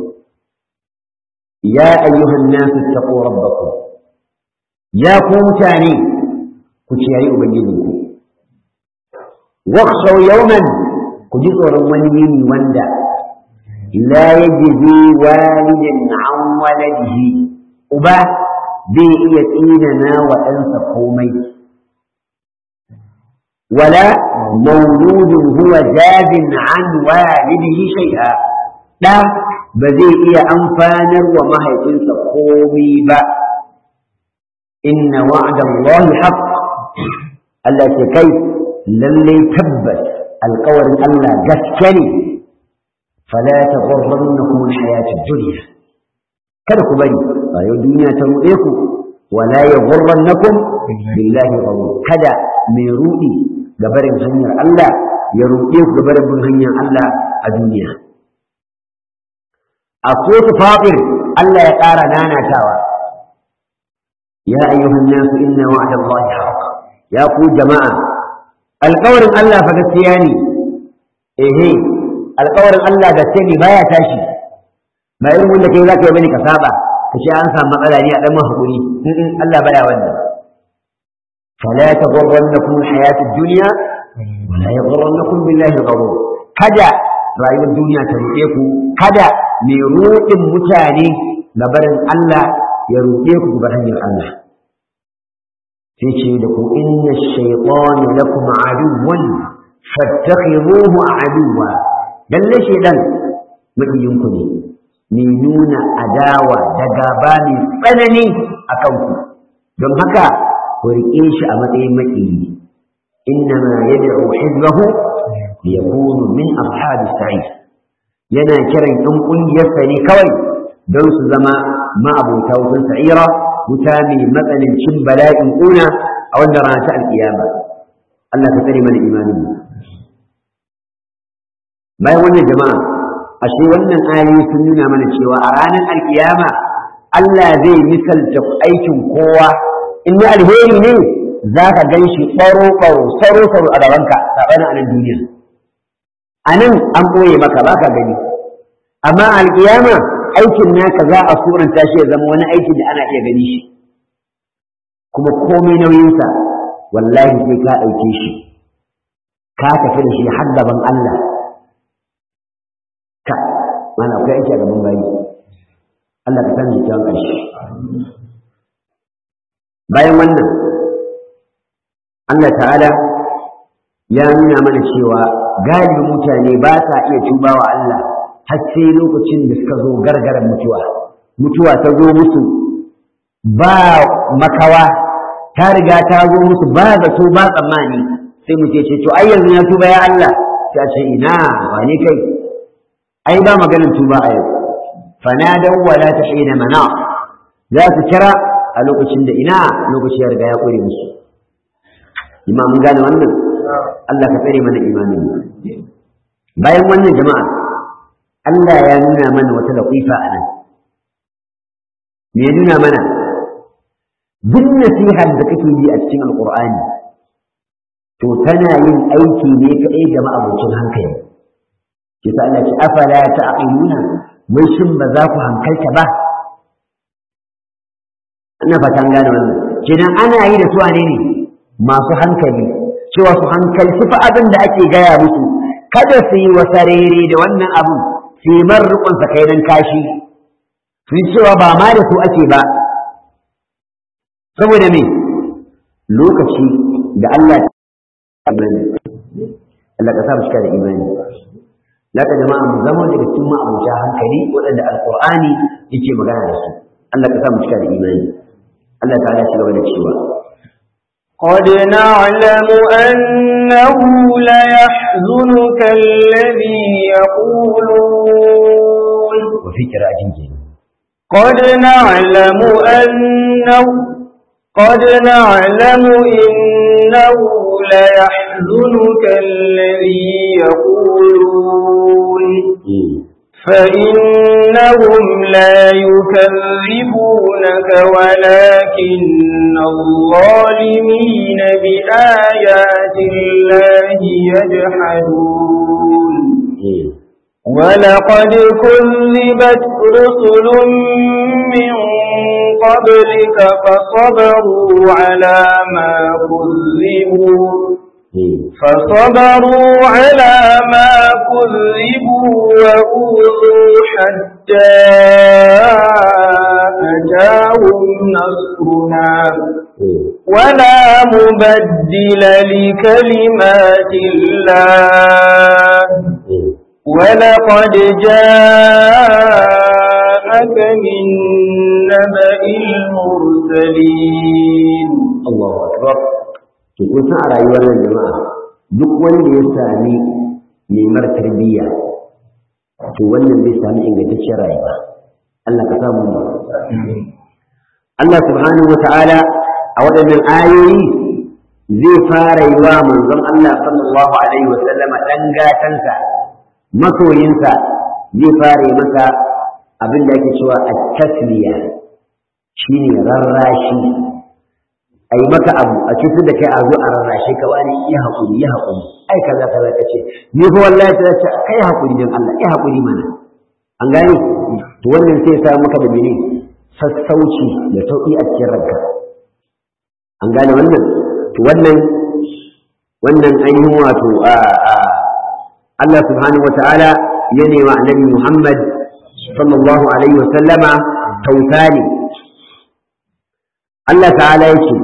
ya ayyuhan nasu taqu rabbakum ya ku mutane ku ciyayi ubangijinku wakhshaw yawman ku ji tsoron wani yini wanda la yajzi walidin an waladihi uba bai iya tsinana wa ɗansa komai ولا مولود هو جاز عن والده شيئا لا بزي إيا أنفانا وما هيتنسى قومي با إن وعد الله حق التي كيف للي تبت القول ألا جسكني فلا تغرنكم الحياة الدنيا kada ku bari rayuwar duniya ta ruɗe ku wala ya gurrannakum billahi ghurur kada mai ruɗi ga barin hanyar Allah ya ruɗe ku ga barin bin hanyar Allah a duniya a kotu faɗin Allah ya ƙara nanatawa ya ayyuhan nasu inna wa'da Allah haqq ya ku jama'a alƙawarin Allah fa gaskiya ne ehe alƙawarin Allah gaske ne baya tashi ba irin wanda kai zaka yi bane ka saba ka ce an samu matsala ne a dan hakuri Allah baya wannan فلا تغرنكم الحياة الدنيا ولا يغرنكم بالله الغرور kada rayuwar duniya ta ruɗe ku kada mai ruɗin mutane gabarin Allah ya ruɗe ku gabar hanyar Allah sai ce da ku inna shaytana lakum aduwwan fattakhiruhu aduwwa lalle shaydan mabiyin ku ne mai nuna adawa da gaba mai tsanani akan ku don haka ku riƙe shi a matsayin maƙiyi innama yad'u hizbahu liyakunu min ashabis sa'id yana kiran ɗan ƙungiyarsa ne kawai don su zama ma'abota wutan sa'ira wuta mai matsanancin bala'in ƙuna a wannan rana ta alƙiyama Allah ka tsare mana imanin mu bayan wannan jama'a ashe wannan ayoyi sun nuna mana cewa a ranar alƙiyama Allah zai misalta aikin kowa in na alheri ne za ka gan shi ɓaro-ɓaro saro-saro a gabanka saɓanin a nan duniya a nan an ɓoye maka ba ka gani amma alƙiyama aikin naka za a suranta shi ya zama wani aikin da ana iya gani shi kuma komai nauyinsa wallahi sai ka ɗauke shi ka tafi da shi har gaban Allah ka mana akwai aiki a gaban bayi Allah ka san jikin ƙarshe bayan wannan Allah ta'ala ya nuna mana cewa galibin mutane ba sa iya tuba wa Allah har sai lokacin da suka zo gargaran mutuwa mutuwa ta zo musu ba makawa ta riga ta zo musu ba zato ba tsammani sai mu ce to ai yanzu ya tuba ya Allah sai a ce ina ba ne kai ai ba maganin tuba a yau fanadaw wala tahina mana za su kira a lokacin da ina lokaci ya riga ya kore musu imam mun gane wannan Allah ka tsare mana imanin bayan wannan jama'a Allah ya nuna mana wata latifa a nan me ya nuna mana duk nasihar da kake yi a cikin alqur'ani to tana yin aiki ne kaɗai ga ma'abocin hankali ke sa Allah ce afala ta'qiluna wai shin ba za ku hankalta ba ina fatan gane wannan kenan ana yi da su ne ne masu hankali cewa su hankalci fa abin da ake gaya musu kada su yi wasarere da wannan abin su yi marrukun sakainan kashi su yi cewa ba ma da su ake ba saboda me lokaci da Allah imani Allah ka sa mu cika da imani laka jama'a mu zama daga cikin ma'abuta hankali waɗanda alqur'ani yake magana da su Allah ka sa mu cika da imani Allah ta'ala ya gaba da cewa قد نعلم أنه ليحزنك الذي يقولون وفي قراءة جنجين قد نعلم أنه قد نعلم إنه ليحزنك الذي يقولون فإنهم لا يكذبونك ولكن الظالمين بآيات الله يجحدون ولقد كذبت رسل من قبلك فصبروا على ما كذبوا فصبروا على ما كذبوا وأوذوا حتى أتاهم نصرنا ولا مبدل لكلمات الله ولقد جاءك من نبأ المرسلين الله أكبر to kun san a rayuwar nan jama'a duk wanda ya sami nemar tarbiyya to wannan zai sami ingantacciyar rayuwa Allah ka samu mu Allah subhanahu wa ta'ala a waɗannan ayoyi zai fara yi wa manzon Allah sallallahu alaihi wa sallama dan gatansa masoyinsa zai fara yi masa abin da ake cewa at-tasliya shine rarrashi a yi maka abu a cikin da kai a zo a rarrashe ka wani iya haƙuri ya haƙuri ai kaza kaza ka ce ni fa wallahi ta ce kai haƙuri dan Allah ya haƙuri mana an gane to wannan sai ya sa maka da mene sassauci da sauƙi a cikin ranka an gane wannan to wannan wannan ainihin wato a Allah subhanahu wata'ala ya nema annabi Muhammad sallallahu alaihi wa sallama tautani Allah ta'ala yake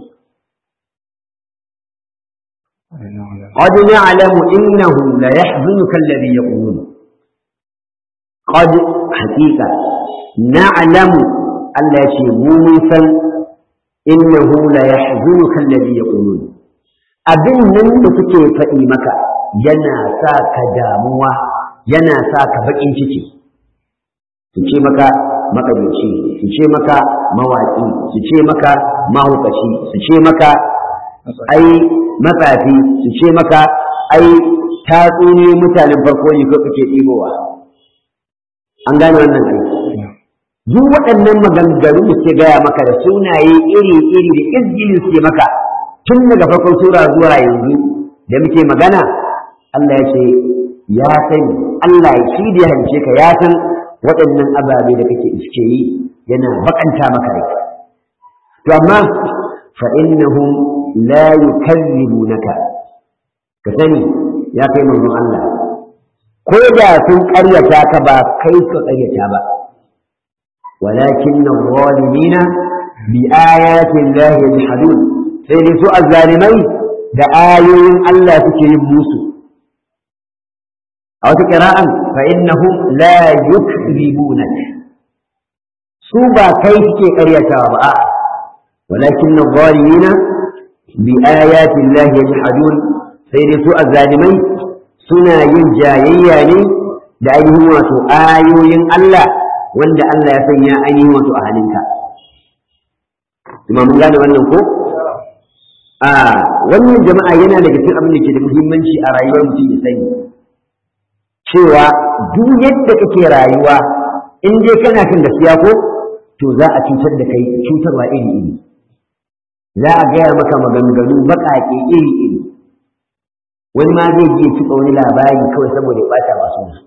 قد نعلم إنه لا يحزنك الذي يقولون قد حقيقة نعلم ألا موسى إنه لا يحزنك الذي يقولون abin nan da suke faɗi maka yana sa ka damuwa yana sa ka baƙin ciki su ce maka maƙabici su ce maka mawaƙi su ce maka mahaukaci su ce maka ai matsafi su ce maka ai tatsuni mutanen farko ne ko kake ɗibowa an gane wannan aiki duk waɗannan maganganu da suke gaya maka da sunaye iri-iri da izgilin suke maka tun daga farkon sura zuwa yanzu da muke magana Allah ya ce ya sani Allah shi da ya halice ka ya san waɗannan ababe da kake iske yi yana bakanta maka rai to amma fa innahum la yukazzibunaka ka sani ya kai manzon Allah ko da sun ƙaryata ka ba kai ka ƙaryata ba walakin adh-dhalimina bi ayati Allah yajhadun sai dai su azzalimai da ayoyin Allah suke yin musu a wata ƙira'an fa innahum la yukribunak su ba kai suke ƙaryatawa ba a walakin adh-dhalimina bi ayati Allah yajhadun sai dai su azzalimai suna yin jayayya ne da ainihin wato ayoyin Allah wanda Allah ya sanya ainihin wato a halinka kuma mun gane wannan ko a wannan jama'a yana daga cikin abin da ke da muhimmanci a rayuwar mutum ya sani cewa duk yadda kake rayuwa in dai kana kan gaskiya ko to za a cutar da kai cutarwa iri iri za a gaya maka maganganu baƙaƙe iri iri wani ma zai je cika wani labari kawai saboda ya ɓata masu su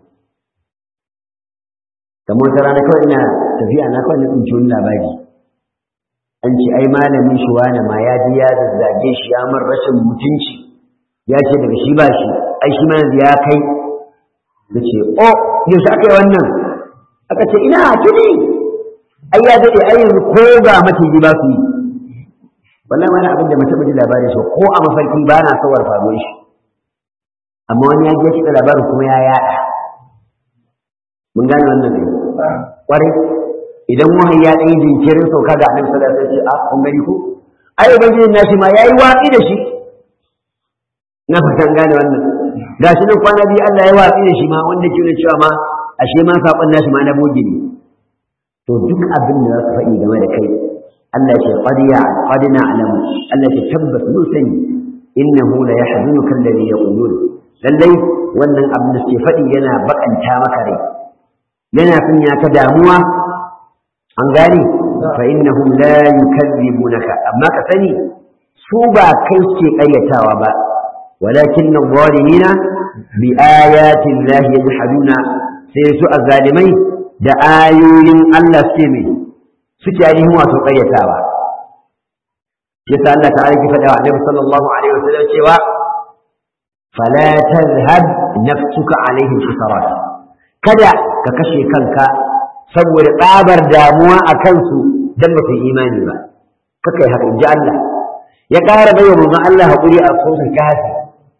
kamar wata rana kawai ina tafiya na kawai na tsinci wani labari an ce ai malamin shi wani ma ya ji ya zazzage shi ya mar rashin mutunci ya ce daga shi ba shi ai shi ma yanzu ya kai da ce o yaushe aka yi wannan aka ce ina tuni ai ya daɗe ai yanzu ko ga maciji ba su yi wallahi wani abin da mace ji labarin shi ko a mafarki ba na sawar faruwar shi amma wani ya je kiɗa labarin kuma ya yaɗa mun gane wannan ne ƙwarai idan wahayi ya ɗan yi jinkirin sauka ga annabi sallallahu alaihi wasallam sai ce a kun gani ko ai ubangijin nashi ma yayi watsi da shi na fatan gane wannan gashi nan kwana biyu Allah ya watsi da shi ma wanda ke cewa ma ashe ma sakon nashi ma na boge ne to duk abin da za su faɗi game da kai Allah ya ce qad ya qad na'lamu Allah ya ce tabbas mun sani innahu la yahzunuka alladhi yaqulun lallai wannan abin da suke faɗi yana bakanta maka rai yana sanya ka damuwa an gane fa innahum la yukazzibunaka amma ka sani su ba kai suke ƙaryatawa ba walakin adh-dhalimina bi ayati llahi yajhaduna sai su azzalimai da ayoyin Allah suke mai suke ainihin wato ƙaryatawa yasa Allah ta'ala ki faɗa wa Annabi sallallahu alaihi wasallam cewa fala tazhab nafsuka alaihim hasarat kada ka kashe kanka saboda tsabar damuwa a kansu don ba su yi imani ba kaka yi haka in ji Allah ya ƙara bai wa manzon Allah haƙuri a sosin kafi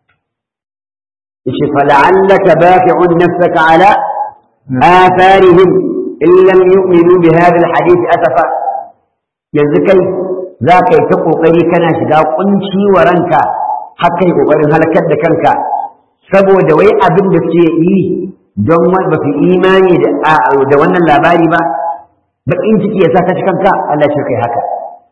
yace fala'allaka baqi'un nafsaka ala atharihim in lam yu'minu bi hadha alhadith asafa yanzu kai za ka yi ta kokari kana shiga kunci wa ranka har kai kokarin halakar da kanka saboda wai abin da suke yi don ba su imani da wannan labari ba baƙin ciki ya sa ka kanka Allah ce kai haka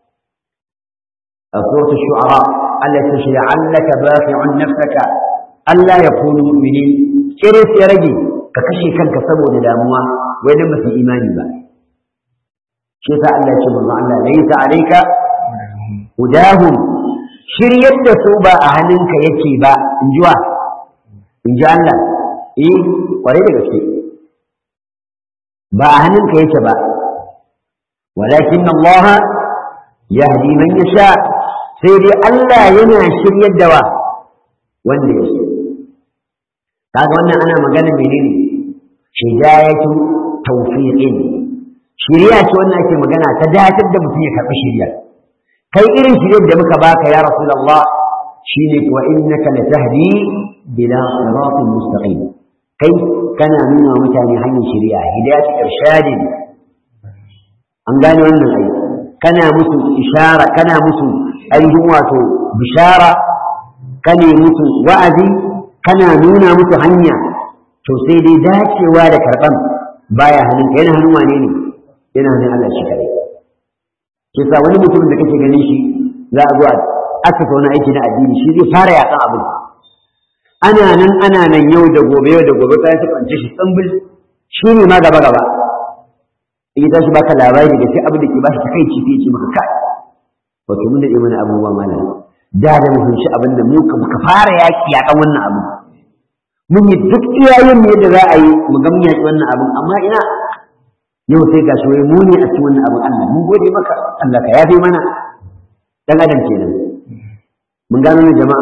a suratul shu'ara Allah ce shi la'allaka baqi'un nafsaka Allah ya kunu mu'minin kiris ya rage ka kashe kanka saboda damuwa wai dan ba su imani ba shi yasa Allah ya ce manzo Allah laysa alayka hudahum shiryar da su ba a hannunka yake ba in ji wa in ji Allah eh kwarai da gaske ba a hannunka yake ba walakin Allah yahdi man yasha sai dai Allah yana shiryar da wa wanda ya so kaga wannan ana magana menene hidayatu tawfiqin shiriya ce wannan ake magana ta datar da mutum ya karɓi shiriya kai irin shiryar da muka baka ya rasulullah shine wa innaka latahdi bila siratin mustaqim kai kana nuna wa mutane hanyar shari'a hidayat irshadin an gane wannan ai kana musu ishara kana musu ainihin wato bishara kane musu wa'azi kana nuna musu hanya to sai dai dacewa da karban baya hannun yana hannun wane ne yana hannun Allah shi kare ke sa wani mutumin da kake ganin shi za a zo a asasa wani aiki na addini shi zai fara yakan abin ana nan ana nan yau da gobe yau da gobe kayan su kwance shi tsambil shi ne ma gaba gaba in ya tashi baka labari da sai abin da ke bashi takaici sai ya ce maka kai wato mun daɗe mana abubuwa malam da da mu fahimci abin da mu ka fara yaki a kan wannan abu mun yi duk iyayen mu yadda za a yi mu ga mun yaki wannan abin amma ina yau sai ga shi wai mu ne a cikin wannan abin Allah mun gode maka Allah ka yafe mana dan adam kenan mun gano ne jama'a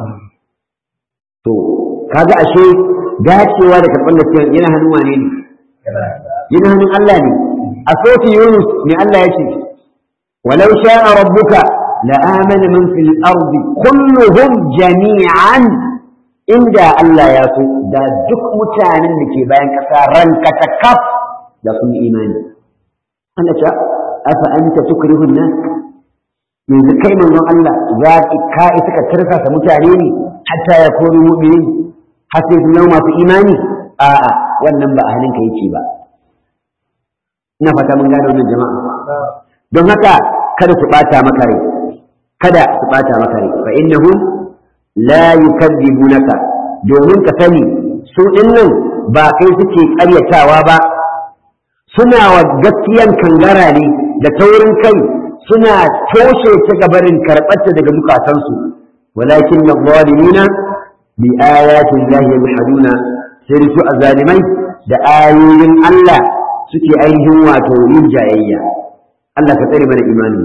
to kaga ashe dacewa da karɓar gaskiya yana hannun wane ne yana hannun Allah ne a soti Yunus ne Allah ya ce walau sha'a rabbuka la amana man fil ardi kulluhum jami'an inda Allah ya so da duk mutanen da ke bayan kasa ranka ta kaf da sun imani Allah ce afa anta tukrihu an-nas yanzu kai manzon Allah za ka isa ka tarkasa mutane ne hatta ya kori mu'minin har sai sun zama masu imani a'a wannan ba a halin ka yake ba ina fata mun gane wannan jama'a don haka kada su bata maka rai kada su bata maka rai fa innahum la yukadzibunaka domin ka sani su dinnan ba kai suke ƙaryatawa ba suna wa gaskiyan kangara ne da taurin kai suna toshe ta gabarin karɓarta daga zukatansu walakin na zalimina bi ayatin lahi yajhaduna sai su azalimai da ayoyin Allah suke ainihin wato yin jayayya Allah ka tsare mana imanin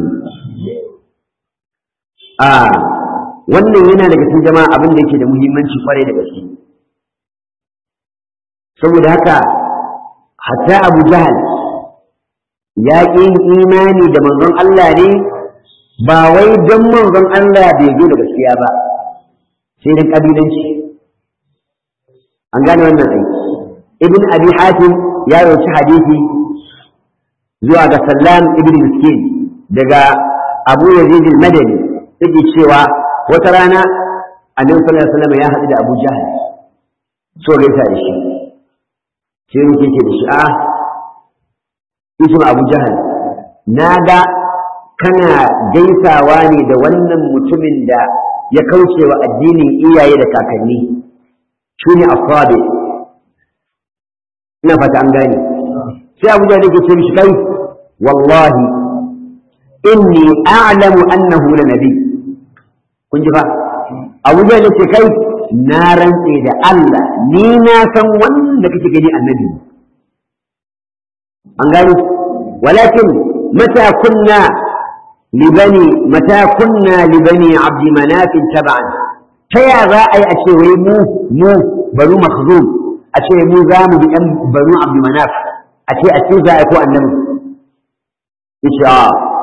a wannan yana daga cikin jama'a abin da yake da muhimmanci kwarai da gaske saboda haka hatta Abu Jahal ya ƙi imani da manzon Allah ne ba wai don manzon Allah bai zo da gaskiya ba sai dan kabilanci an gane wannan aiki ibn abi hatim ya rawaci hadisi zuwa ga sallam ibn miskin daga abu yazid al-madani yake cewa wata rana annabi sallallahu alaihi wasallam ya haɗu da abu jahal so gaisa da shi sai muke ce da shi a ismu abu jahal na ga kana gaisawa ne da wannan mutumin da ya kauce wa addinin iyaye da kakanni shi ne asabe ina fata an gane sai abu jahal yake ce mishi kai wallahi inni a'lamu annahu la nabi kun ji fa abu jahal yake kai na rantse da Allah ni na san wanda kake gani annabi an gani walakin mata kunna libani mata kunna libani abdi manafin taba'an ta ya za a yi a ce wai mu mu banu makhzum a ce mu za mu bi ɗan banu abdi manaf a ce a ce za a yi ko annabi insha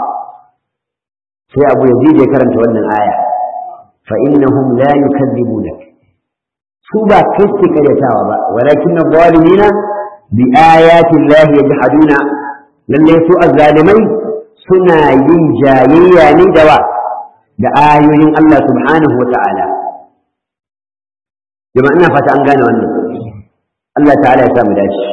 sai abu yazid ya karanta wannan aya fa innahum la yukadzibunak su ba kai suke karyatawa ba walakin zalimina bi ayati Allah yajhaduna lalle su azzalimai suna yin jayayya ne da wa da ayoyin Allah subhanahu wa ta'ala jama'a ina fata an gane wannan Allah ta'ala ya sa mu dace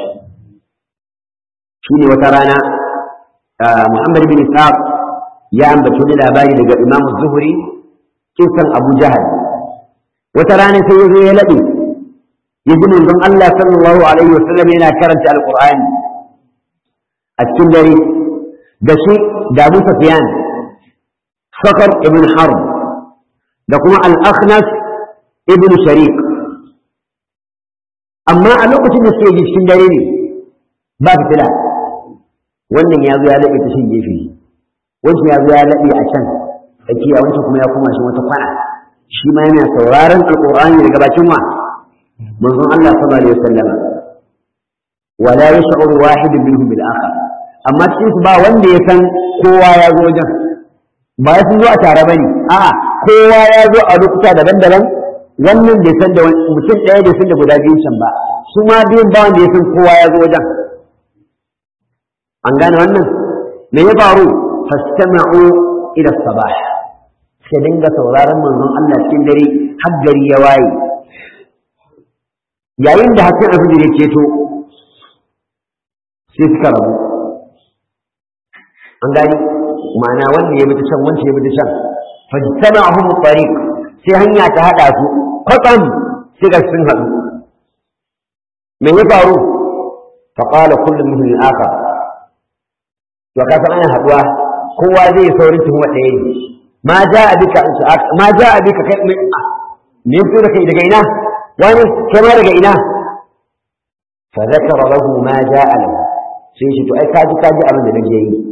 shine wata rana Muhammad bin Ishaq ya ambaci wani labari daga Imam Zuhri kisan Abu Jahal wata rana sai ya zo ya laɗe ya ji manzon Allah sallallahu alaihi wasallam yana karanta alqur'ani a cikin dare da shi da Abu Sufyan Sakar ibn Harb da kuma al-Akhnas ibn Sharik amma a lokacin da suke ji cikin dare ne ba fitila wannan ya zo ya laɓe ta shin gefe wancan ya zo ya laɓe a can tsakiya wancan kuma ya koma shi wata kwana shi ma yana sauraron alƙur'ani daga bakin wa manzon Allah sallallahu alaihi wasallam wala yash'uru wahid minhum bil akhar amma cikin su ba wanda ya san kowa ya zo wajen ba ya zo a tare bane a'a kowa ya zo a lokuta daban-daban wannan bai san da mutum ɗaya bai san da guda biyun can ba su ma biyun ba wanda ya san kowa ya zo wajen an gane wannan me ya faru fastama'u ila sabah sai dinga sauraron manzon Allah cikin dare har gari ya waye yayin da hasken alfijir ya ceto sai suka rabu an gani ma'ana wanda ya bi ta can wanda ya bi ta can fajtama'hum tariq sai hanya ta hada su kwatsam sai ga sun haɗu me ya faru fa qala kullu minhum al-akhar to ka san ana haduwa kowa zai yi saurin tuhuma ɗaya ne ma ja a bika ma ja a bika kai me me fito da kai daga ina wani kai ma daga ina fa zakara lahu ma ja'a lahu sai shi to ai kaji kaji abin da nake yi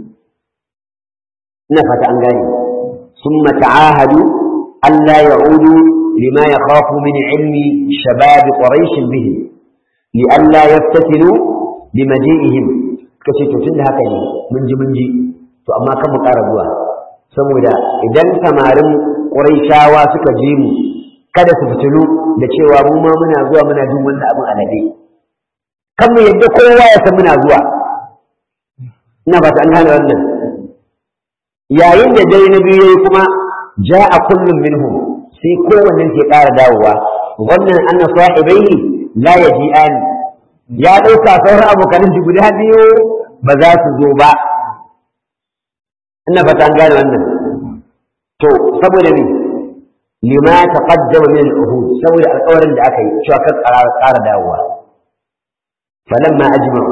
ina fata an gane summa ta'ahadu alla ya'udu lima yakhafu min ilmi shabab quraish bihi li alla yaftatinu bimaji'ihim kace to tunda haka ne mun ji mun ji to amma kan mu ƙara zuwa saboda idan samarin quraishawa suka ji mu kada su fitilu da cewa mu ma muna zuwa muna jin wannan abin alade kan mu yadda kowa ya san muna zuwa ina ba ta an gane wannan yayin da dare na biyu yayi kuma ja'a kullum minhum sai kowanne ke ƙara dawowa wannan anna sahibaihi la yaji'an ya ɗauka sauran abokanin shi guda biyu ba za su zo ba ina ba ta an gane wannan to saboda me lima taqaddama min al-uhud saboda alƙawarin da aka yi cewa kan ƙara dawowa falamma ajma'u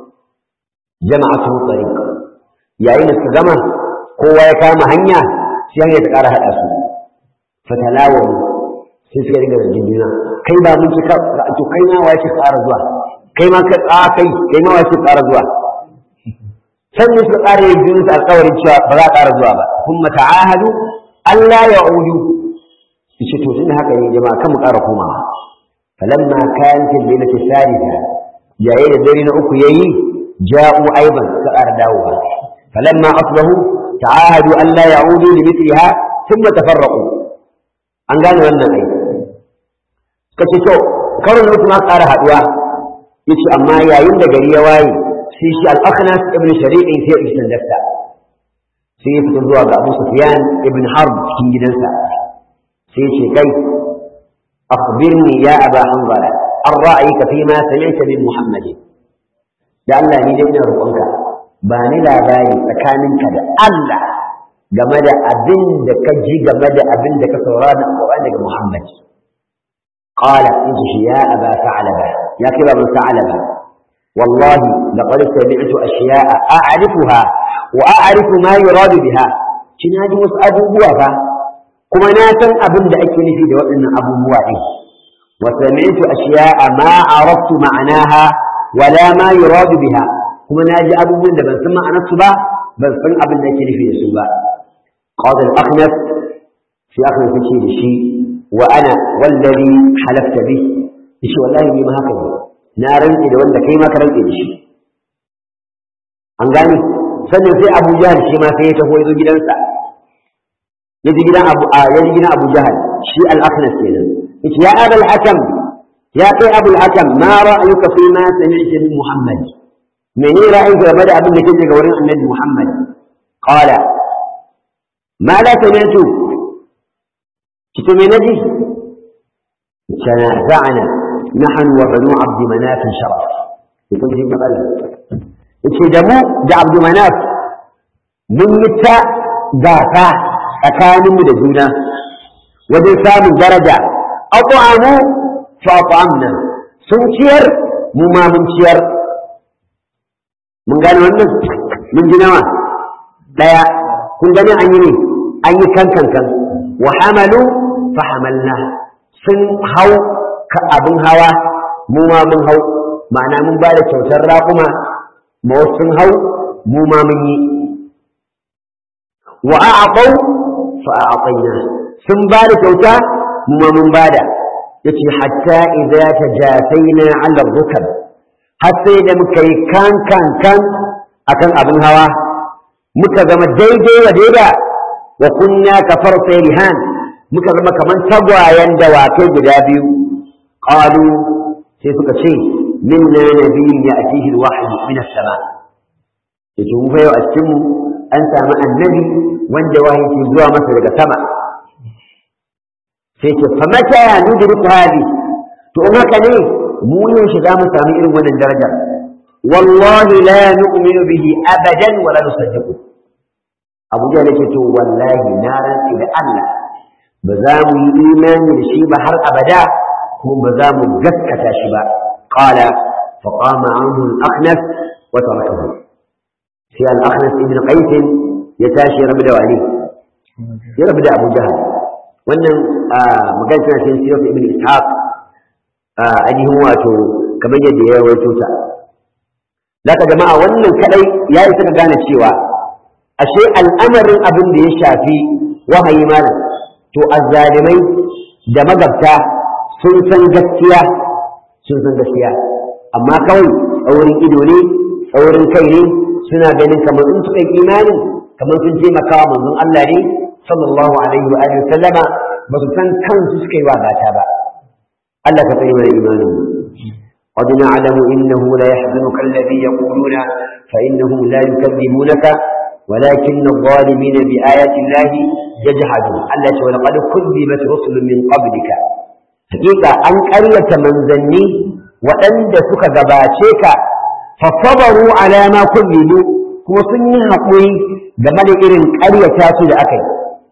jama'atu tariq yayin da suka gama kowa ya kama hanya sai hanya ta ƙara haɗa su fatalawu sai suka riga zargin juna kai ba mun ci to kai ma wace ƙara zuwa kai ma ka a kai kai ma wace ƙara zuwa sannan suka ƙara yin juna su alƙawarin cewa ba za a ƙara zuwa ba kuma ta'ahadu Allah ya udu shi to tunda haka ne jama'a kan mu ƙara komawa falamma kanat al-lailatu thalitha yayin da dare na uku yayi ja'u aiban suka ƙara dawowa falamma asbahu ta'ahadu an la ya'udu li mithliha thumma tafarraqu an gane wannan ai kace to karon uku ma ƙara haduwa yace amma yayin da gari ya waye sai shi al-akhnas ibn shari'in sai ya sandarta sai ya fito zuwa ga Abu Sufyan ibn Harb cikin gidansa sai ce kai akhbirni ya aba hanzala an ra'ayika fi ma sami'ta min muhammadin da Allah ni dai ina roƙonka ba ni labari tsakaninka da Allah game da abin da ka ji game da abin da ka saurara da Qur'ani daga Muhammad qala in shi ya aba sa'laba ya kira ban sa'laba wallahi laqad sami'tu ashiya'a a'rifuha wa a'rifu ma yuradu biha kina ji wasu abubuwa fa kuma na san abin da ake nufi da waɗannan abubuwa ɗin wa sami'tu ashiya'a ma araftu ma'anaha wala ma yuradu biha kuma na ji abubuwan da ban san ma'anarsu ba ban san abin da ake nufi da su ba qala al-akhnas shi akhnas yace da shi wa ana wallazi halafta bi shi wallahi ni ma haka ne na rantsi da wanda kai ma ka rantsi da shi an gane sannan sai Abu Jahal shi ma sai ya taho ya zo gidansa ya ji gidan Abu ya ji gidan Abu Jahal shi al-akhnas kenan yace ya abul hakam ya kai abul hakam ma ra'ayuka fi ma sami'ta min muhammad mene ra'ayinka game da abin da kake ga wurin annabi muhammad qala ma la sami'tu kito me naji tanaza'na nahnu wa banu abd manaf sharaf kun ji matsala yace da mu da abd manaf mun yi ta gasa tsakaninmu da juna wajen samun daraja at'amu fa'amna sun ciyar mu ma mun ciyar mun gane wannan mun ji nawa daya kun gani an yi ne an yi kan kan kan wa hamalu fa hamalna sun hau ka abin hawa mu ma mun hau ma'ana mun ba da kyautar raƙuma ma wasu sun hau mu ma mun yi wa a'aqau fa a'aqaina sun ba da kyauta mu ma mun ba da yace hatta idza tajafaina 'ala rukab har sai da muka yi kan kan kan akan abin hawa muka zama daidai wa daida wa kunna kafar rihan muka zama kaman tagwayen dawakai guda biyu qalu sai suka ce minna nabiyyun ya'tihi alwahyu min as-sama yace mu fa yau a cikin mu an samu annabi wanda wahayi ke zuwa masa daga sama sai ce fa mata ya nudriku hadi to in haka ne mu yaushe za mu sami irin wannan daraja wallahi la nu'minu bihi abadan wa la nusaddiqu Abu Jahl yake to wallahi na rantsi da Allah ba za mu yi imani da shi ba har abada kuma ba za mu gaskata shi ba qala fa qama anhu al-aqnas wa tarakahu sai al-akhnas ibn qais ya tashi rabu da wani ya rabu da abu jahal wannan magana tana cikin sirrin ibn ishaq ainihin wato kamar yadda ya rawaito ta zaka jama'a wannan kadai ya isa ka gane cewa ashe al'amarin abin da ya shafi wahayi malam to azzalimai da magabta sun san gaskiya sun san gaskiya amma kawai tsaurin ido ne tsaurin kai ne suna ganin kamar in suka yi imanin kamar sun taimaka wa manzon Allah ne sallallahu alaihi wa alihi sallama ba su san kansu suka yi wa gata ba Allah ka tsare mana imanin قد نعلم إنه لا يحزنك الذي يقولون فإنهم لا يكذبونك ولكن الظالمين بآيات الله يجحدون الله ولقد كذبت رسل من قبلك حقيقة أن قرية من ذني وأن سك غباشيك فصبروا على ما كذبوا kuma sun yi haƙuri game da irin ƙaryata su da aka yi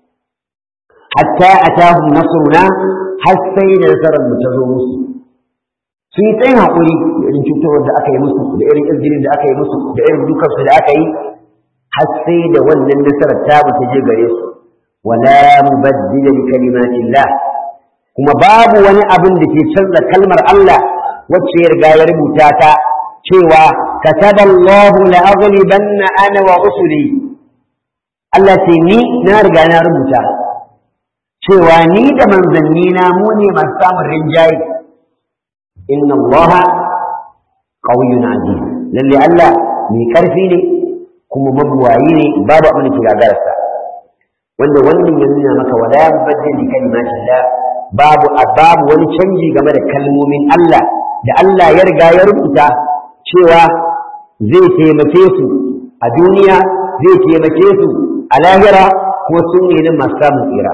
hatta atahum nasruna har sai da nasarar mu ta zo musu sun yi tsayin haƙuri da irin cutarwar da aka yi musu da irin izinin da aka yi musu da irin dukansu da aka yi har sai da wannan nasarar ta mu ta je gare su wala mubaddila li kalimatillah kuma babu wani abin da ke canza kalmar Allah wacce ya riga ya rubuta ta cewa kataba Allah la aghlibanna ana wa rusuli Allah ce ni na riga na rubuta cewa ni da manzanni na mu ne masu samun rinjaye inna Allah qawiyyun aziz lalle Allah mai karfi ne kuma mabuwayi ne babu abin da ke gagararsa wanda wannan ya nuna maka wala mubaddil li kalimatillah babu babu wani canji game da kalmomin Allah da Allah ya riga ya rubuta cewa zai taimake su a duniya zai taimake su a lahira kuma sun ne nan masu samun tsira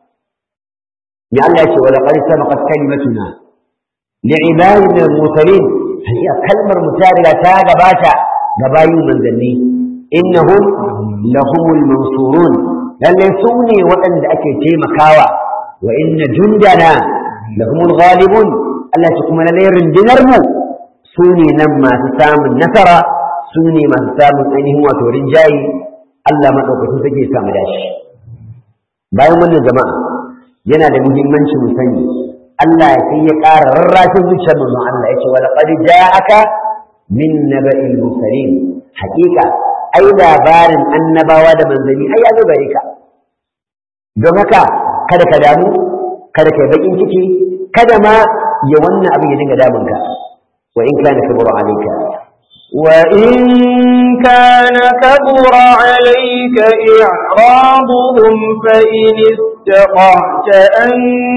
ya Allah ce wala qad sabaqat kalimatuna li'ibadina al-mursalin hakika kalmar mu ta riga ta gabata ga bayin manzanni innahum lahumul mansurun lalle su ne waɗanda ake taimakawa wa inna jundana lahumul ghalibun Allah ce kuma lalle rundunar mu su ne nan masu samun nasara su ne masu samun ainihin wato rinjayi Allah maɗaukacin take samu dashi bayan wannan jama'a yana da muhimmanci mu sani Allah sai ya ƙara rarrafin zuciyar manzon Allah ya ce wa laqad ja'aka min naba'il mursalin haƙiƙa ai labarin annabawa da manzanni ai ya zo gare ka don haka kada ka damu kada ka yi bakin ciki kada ma ya wannan abin ya dinga damunka wa in kana kabura alayka وإن كان كبر عليك إعراضهم فإن استطعت أن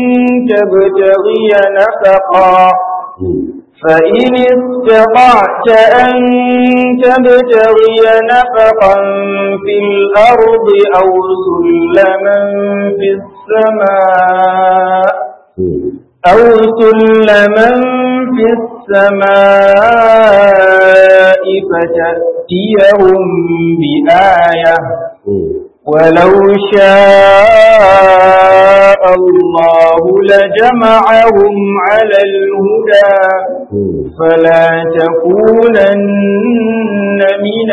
تبتغي نفقا فإن استطعت أن تبتغي نفقا في الأرض أو سلما في السماء أو سلما في السماء فتأتيهم بآية ولو شاء الله لجمعهم على الهدى فلا تكونن من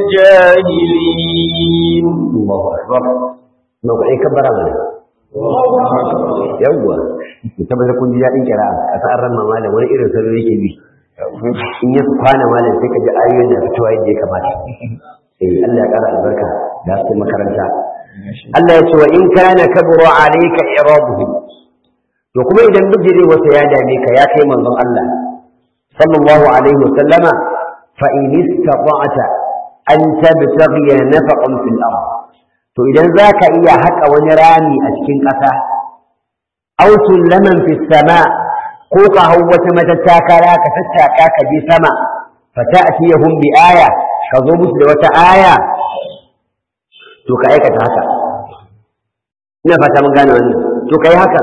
الجاهلين الله أكبر موقعي كبر أمنا yawwa tabbatar kun ji daɗin kira a sa'ar ran malam wani irin salo yake bi in ya kwana malam sai ka ji ayoyin da fitowa yadda ya kamata eh Allah ya ƙara albarka da su makaranta Allah ya ce wa in kana kabura alayka iraduhum to kuma idan bijire wata ya dame ka ya kai manzon Allah sallallahu alaihi wa sallama fa in istata'ta an tabtaghi nafaqan fil ardh to idan za ka iya haƙa wani rami a cikin ƙasa aw sullaman fi sama ko ka hau wata matattakara ka tattaka ka je sama fa ta'tiyahum bi aya ka zo musu da wata aya to ka aikata haka ina fata mun gane wannan to kai haka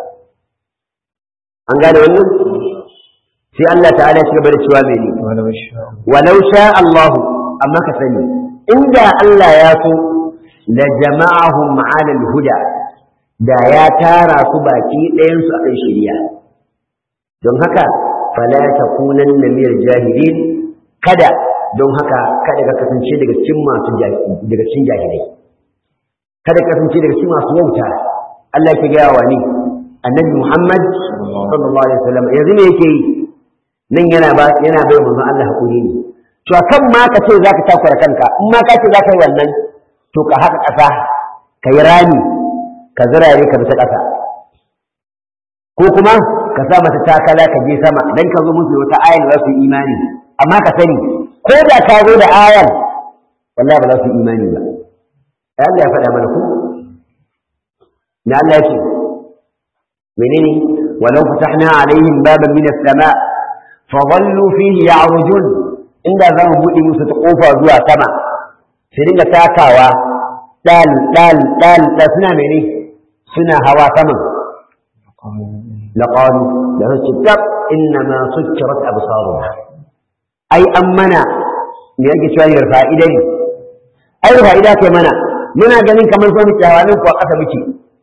an gane wannan sai Allah ta'ala ya gaba da cewa mene walau sha Allah amma ka sani inda Allah ya so لجمعهم على الهدى da ya tara su baki ɗayansu a kan shirya don haka fala takunanna minal jahilin kada don haka kada ka kasance daga cikin masu daga cikin jahilai kada ka kasance daga cikin masu wauta Allah yake gaya wa ni annabi Muhammad sallallahu alaihi wasallam yanzu ne yake yi nan yana ba yana bai manzo Allah hakuri ne to kan ma ka ce zaka takura kanka in ma ka ce zaka yi wannan to ka haka ƙasa ka yi rami ka zirare ka bisa ƙasa ko kuma ka sa mata takala ka je sama dan ka zo musu wata ayar za su yi imani amma ka sani ko da ka zo da ayar wallahi ba za su yi imani ba Allah ya faɗa mana ku na Allah ya ce menene walau fatahna alaihim baban min as-sama fa dhallu fihi ya'rujun inda za mu buɗe musu ta kofa zuwa sama su dinga takawa dal dal dal da suna mene suna hawa saman laqalu da su tab inna ma sukkirat absaruna ai an mana me yake cewa yar fa'ida ne ai fa'ida kai mana muna ganin kamar so muke hawa nan ko kasa muke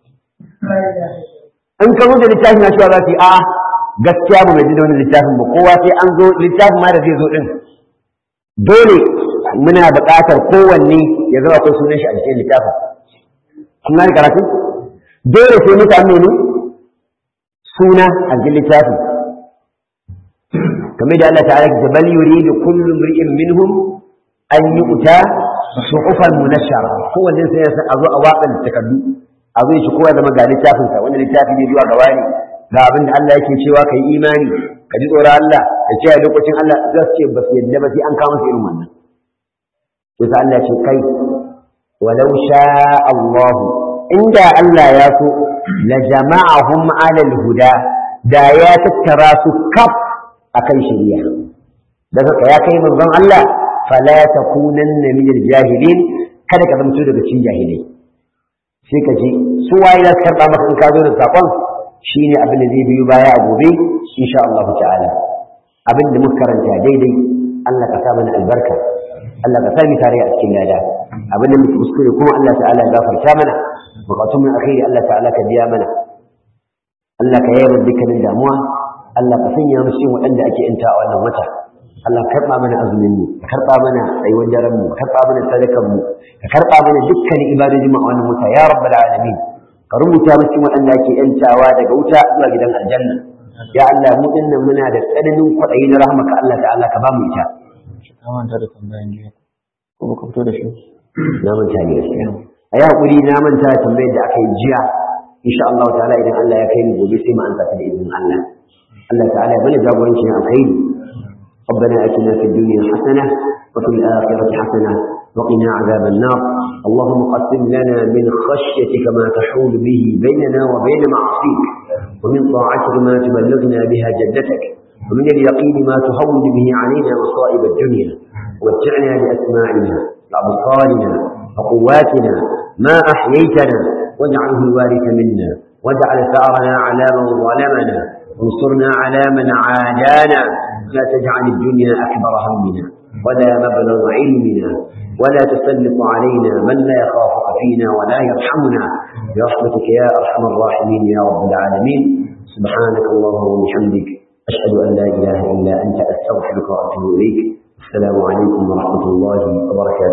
in ka zo da littafin na cewa za su yi a'a gaskiya ba mai ji da wani littafin ba kowa sai an zo littafin ma da zai zo din dole muna buƙatar kowanne ya zama akwai sunan shi a cikin littafin kun gane karatu dole sai mutane ne suna a cikin littafin kamar da Allah ta'ala ya bal yuridu kullu imri'in minhum an yu'ta suhufan munashshara kowanne sai ya san a zo a watsa takardu a zo shi kowa zama ga littafin sa wanda littafi ne zuwa gaba ne ga abin da Allah yake cewa kai imani ka ji tsoron Allah ka kiyaye lokacin Allah za su ce ba su yadda ba sai an kama su irin wannan sai Allah ce kai walau sha Allah inda Allah ya so la jama'ahum alal huda da ya tattara su kaf akan shari'a daga ka ya kai manzon Allah fala takunanna min jahilin kada ka zamto daga cikin jahilai sai ka ji su waye za su karba maka in ka zo da sakon shine abin da zai biyo baya a gobe insha Allah ta'ala abin da muka karanta daidai Allah ka sa mana albarka Allah ka sami tare a cikin lada abin da muke kuskure kuma Allah ta'ala ya gafarta mana bukatun mu akhiri Allah ta'ala ka biya mana Allah ka yayar dukkanin damuwa Allah ka sanya mu cikin waɗanda ake yanta a wannan wata Allah ka karɓa mana azumin mu ka karɓa mana tsayuwar daren mu ka karɓa mana sadakan mu ka karɓa mana dukkanin ibadojin mu a wannan wata ya rabbal alamin ka rubuta mu cikin waɗanda ake yantawa daga wuta zuwa gidan aljanna ya Allah mu dinnan muna da tsananin kwaɗayi na rahmaka Allah ta'ala ka ba mu ita ka manta da tambayan jiya ko baka fito da shi na manta ne gaskiya a yi hakuri na manta da tambayar da aka yi jiya insha Allah ta'ala idan Allah ya kai mu gobe sai mu ansa ta da izinin Allah Allah ta'ala ya bani jagoranci na alkhairi ربنا اتنا في الدنيا حسنه وفي الاخره حسنه وقنا عذاب النار اللهم قسم لنا من خشيتك ما تحول به بيننا وبين معصيك ومن طاعتك ما تبلغنا بها جدتك ومن اليقين ما تهون به علينا مصائب الدنيا ومتعنا بأسماعنا وأبصارنا وقواتنا ما أحييتنا واجعله الوارث منا واجعل ثأرنا على من ظلمنا وانصرنا على من عادانا لا تجعل الدنيا أكبر همنا ولا مبلغ علمنا ولا تسلط علينا من لا يخافك فينا ولا يرحمنا برحمتك يا أرحم الراحمين يا رب العالمين سبحانك اللهم وبحمدك أشهد أن لا إله إلا أنت أستغفرك وأتوب إليك السلام عليكم ورحمة الله وبركاته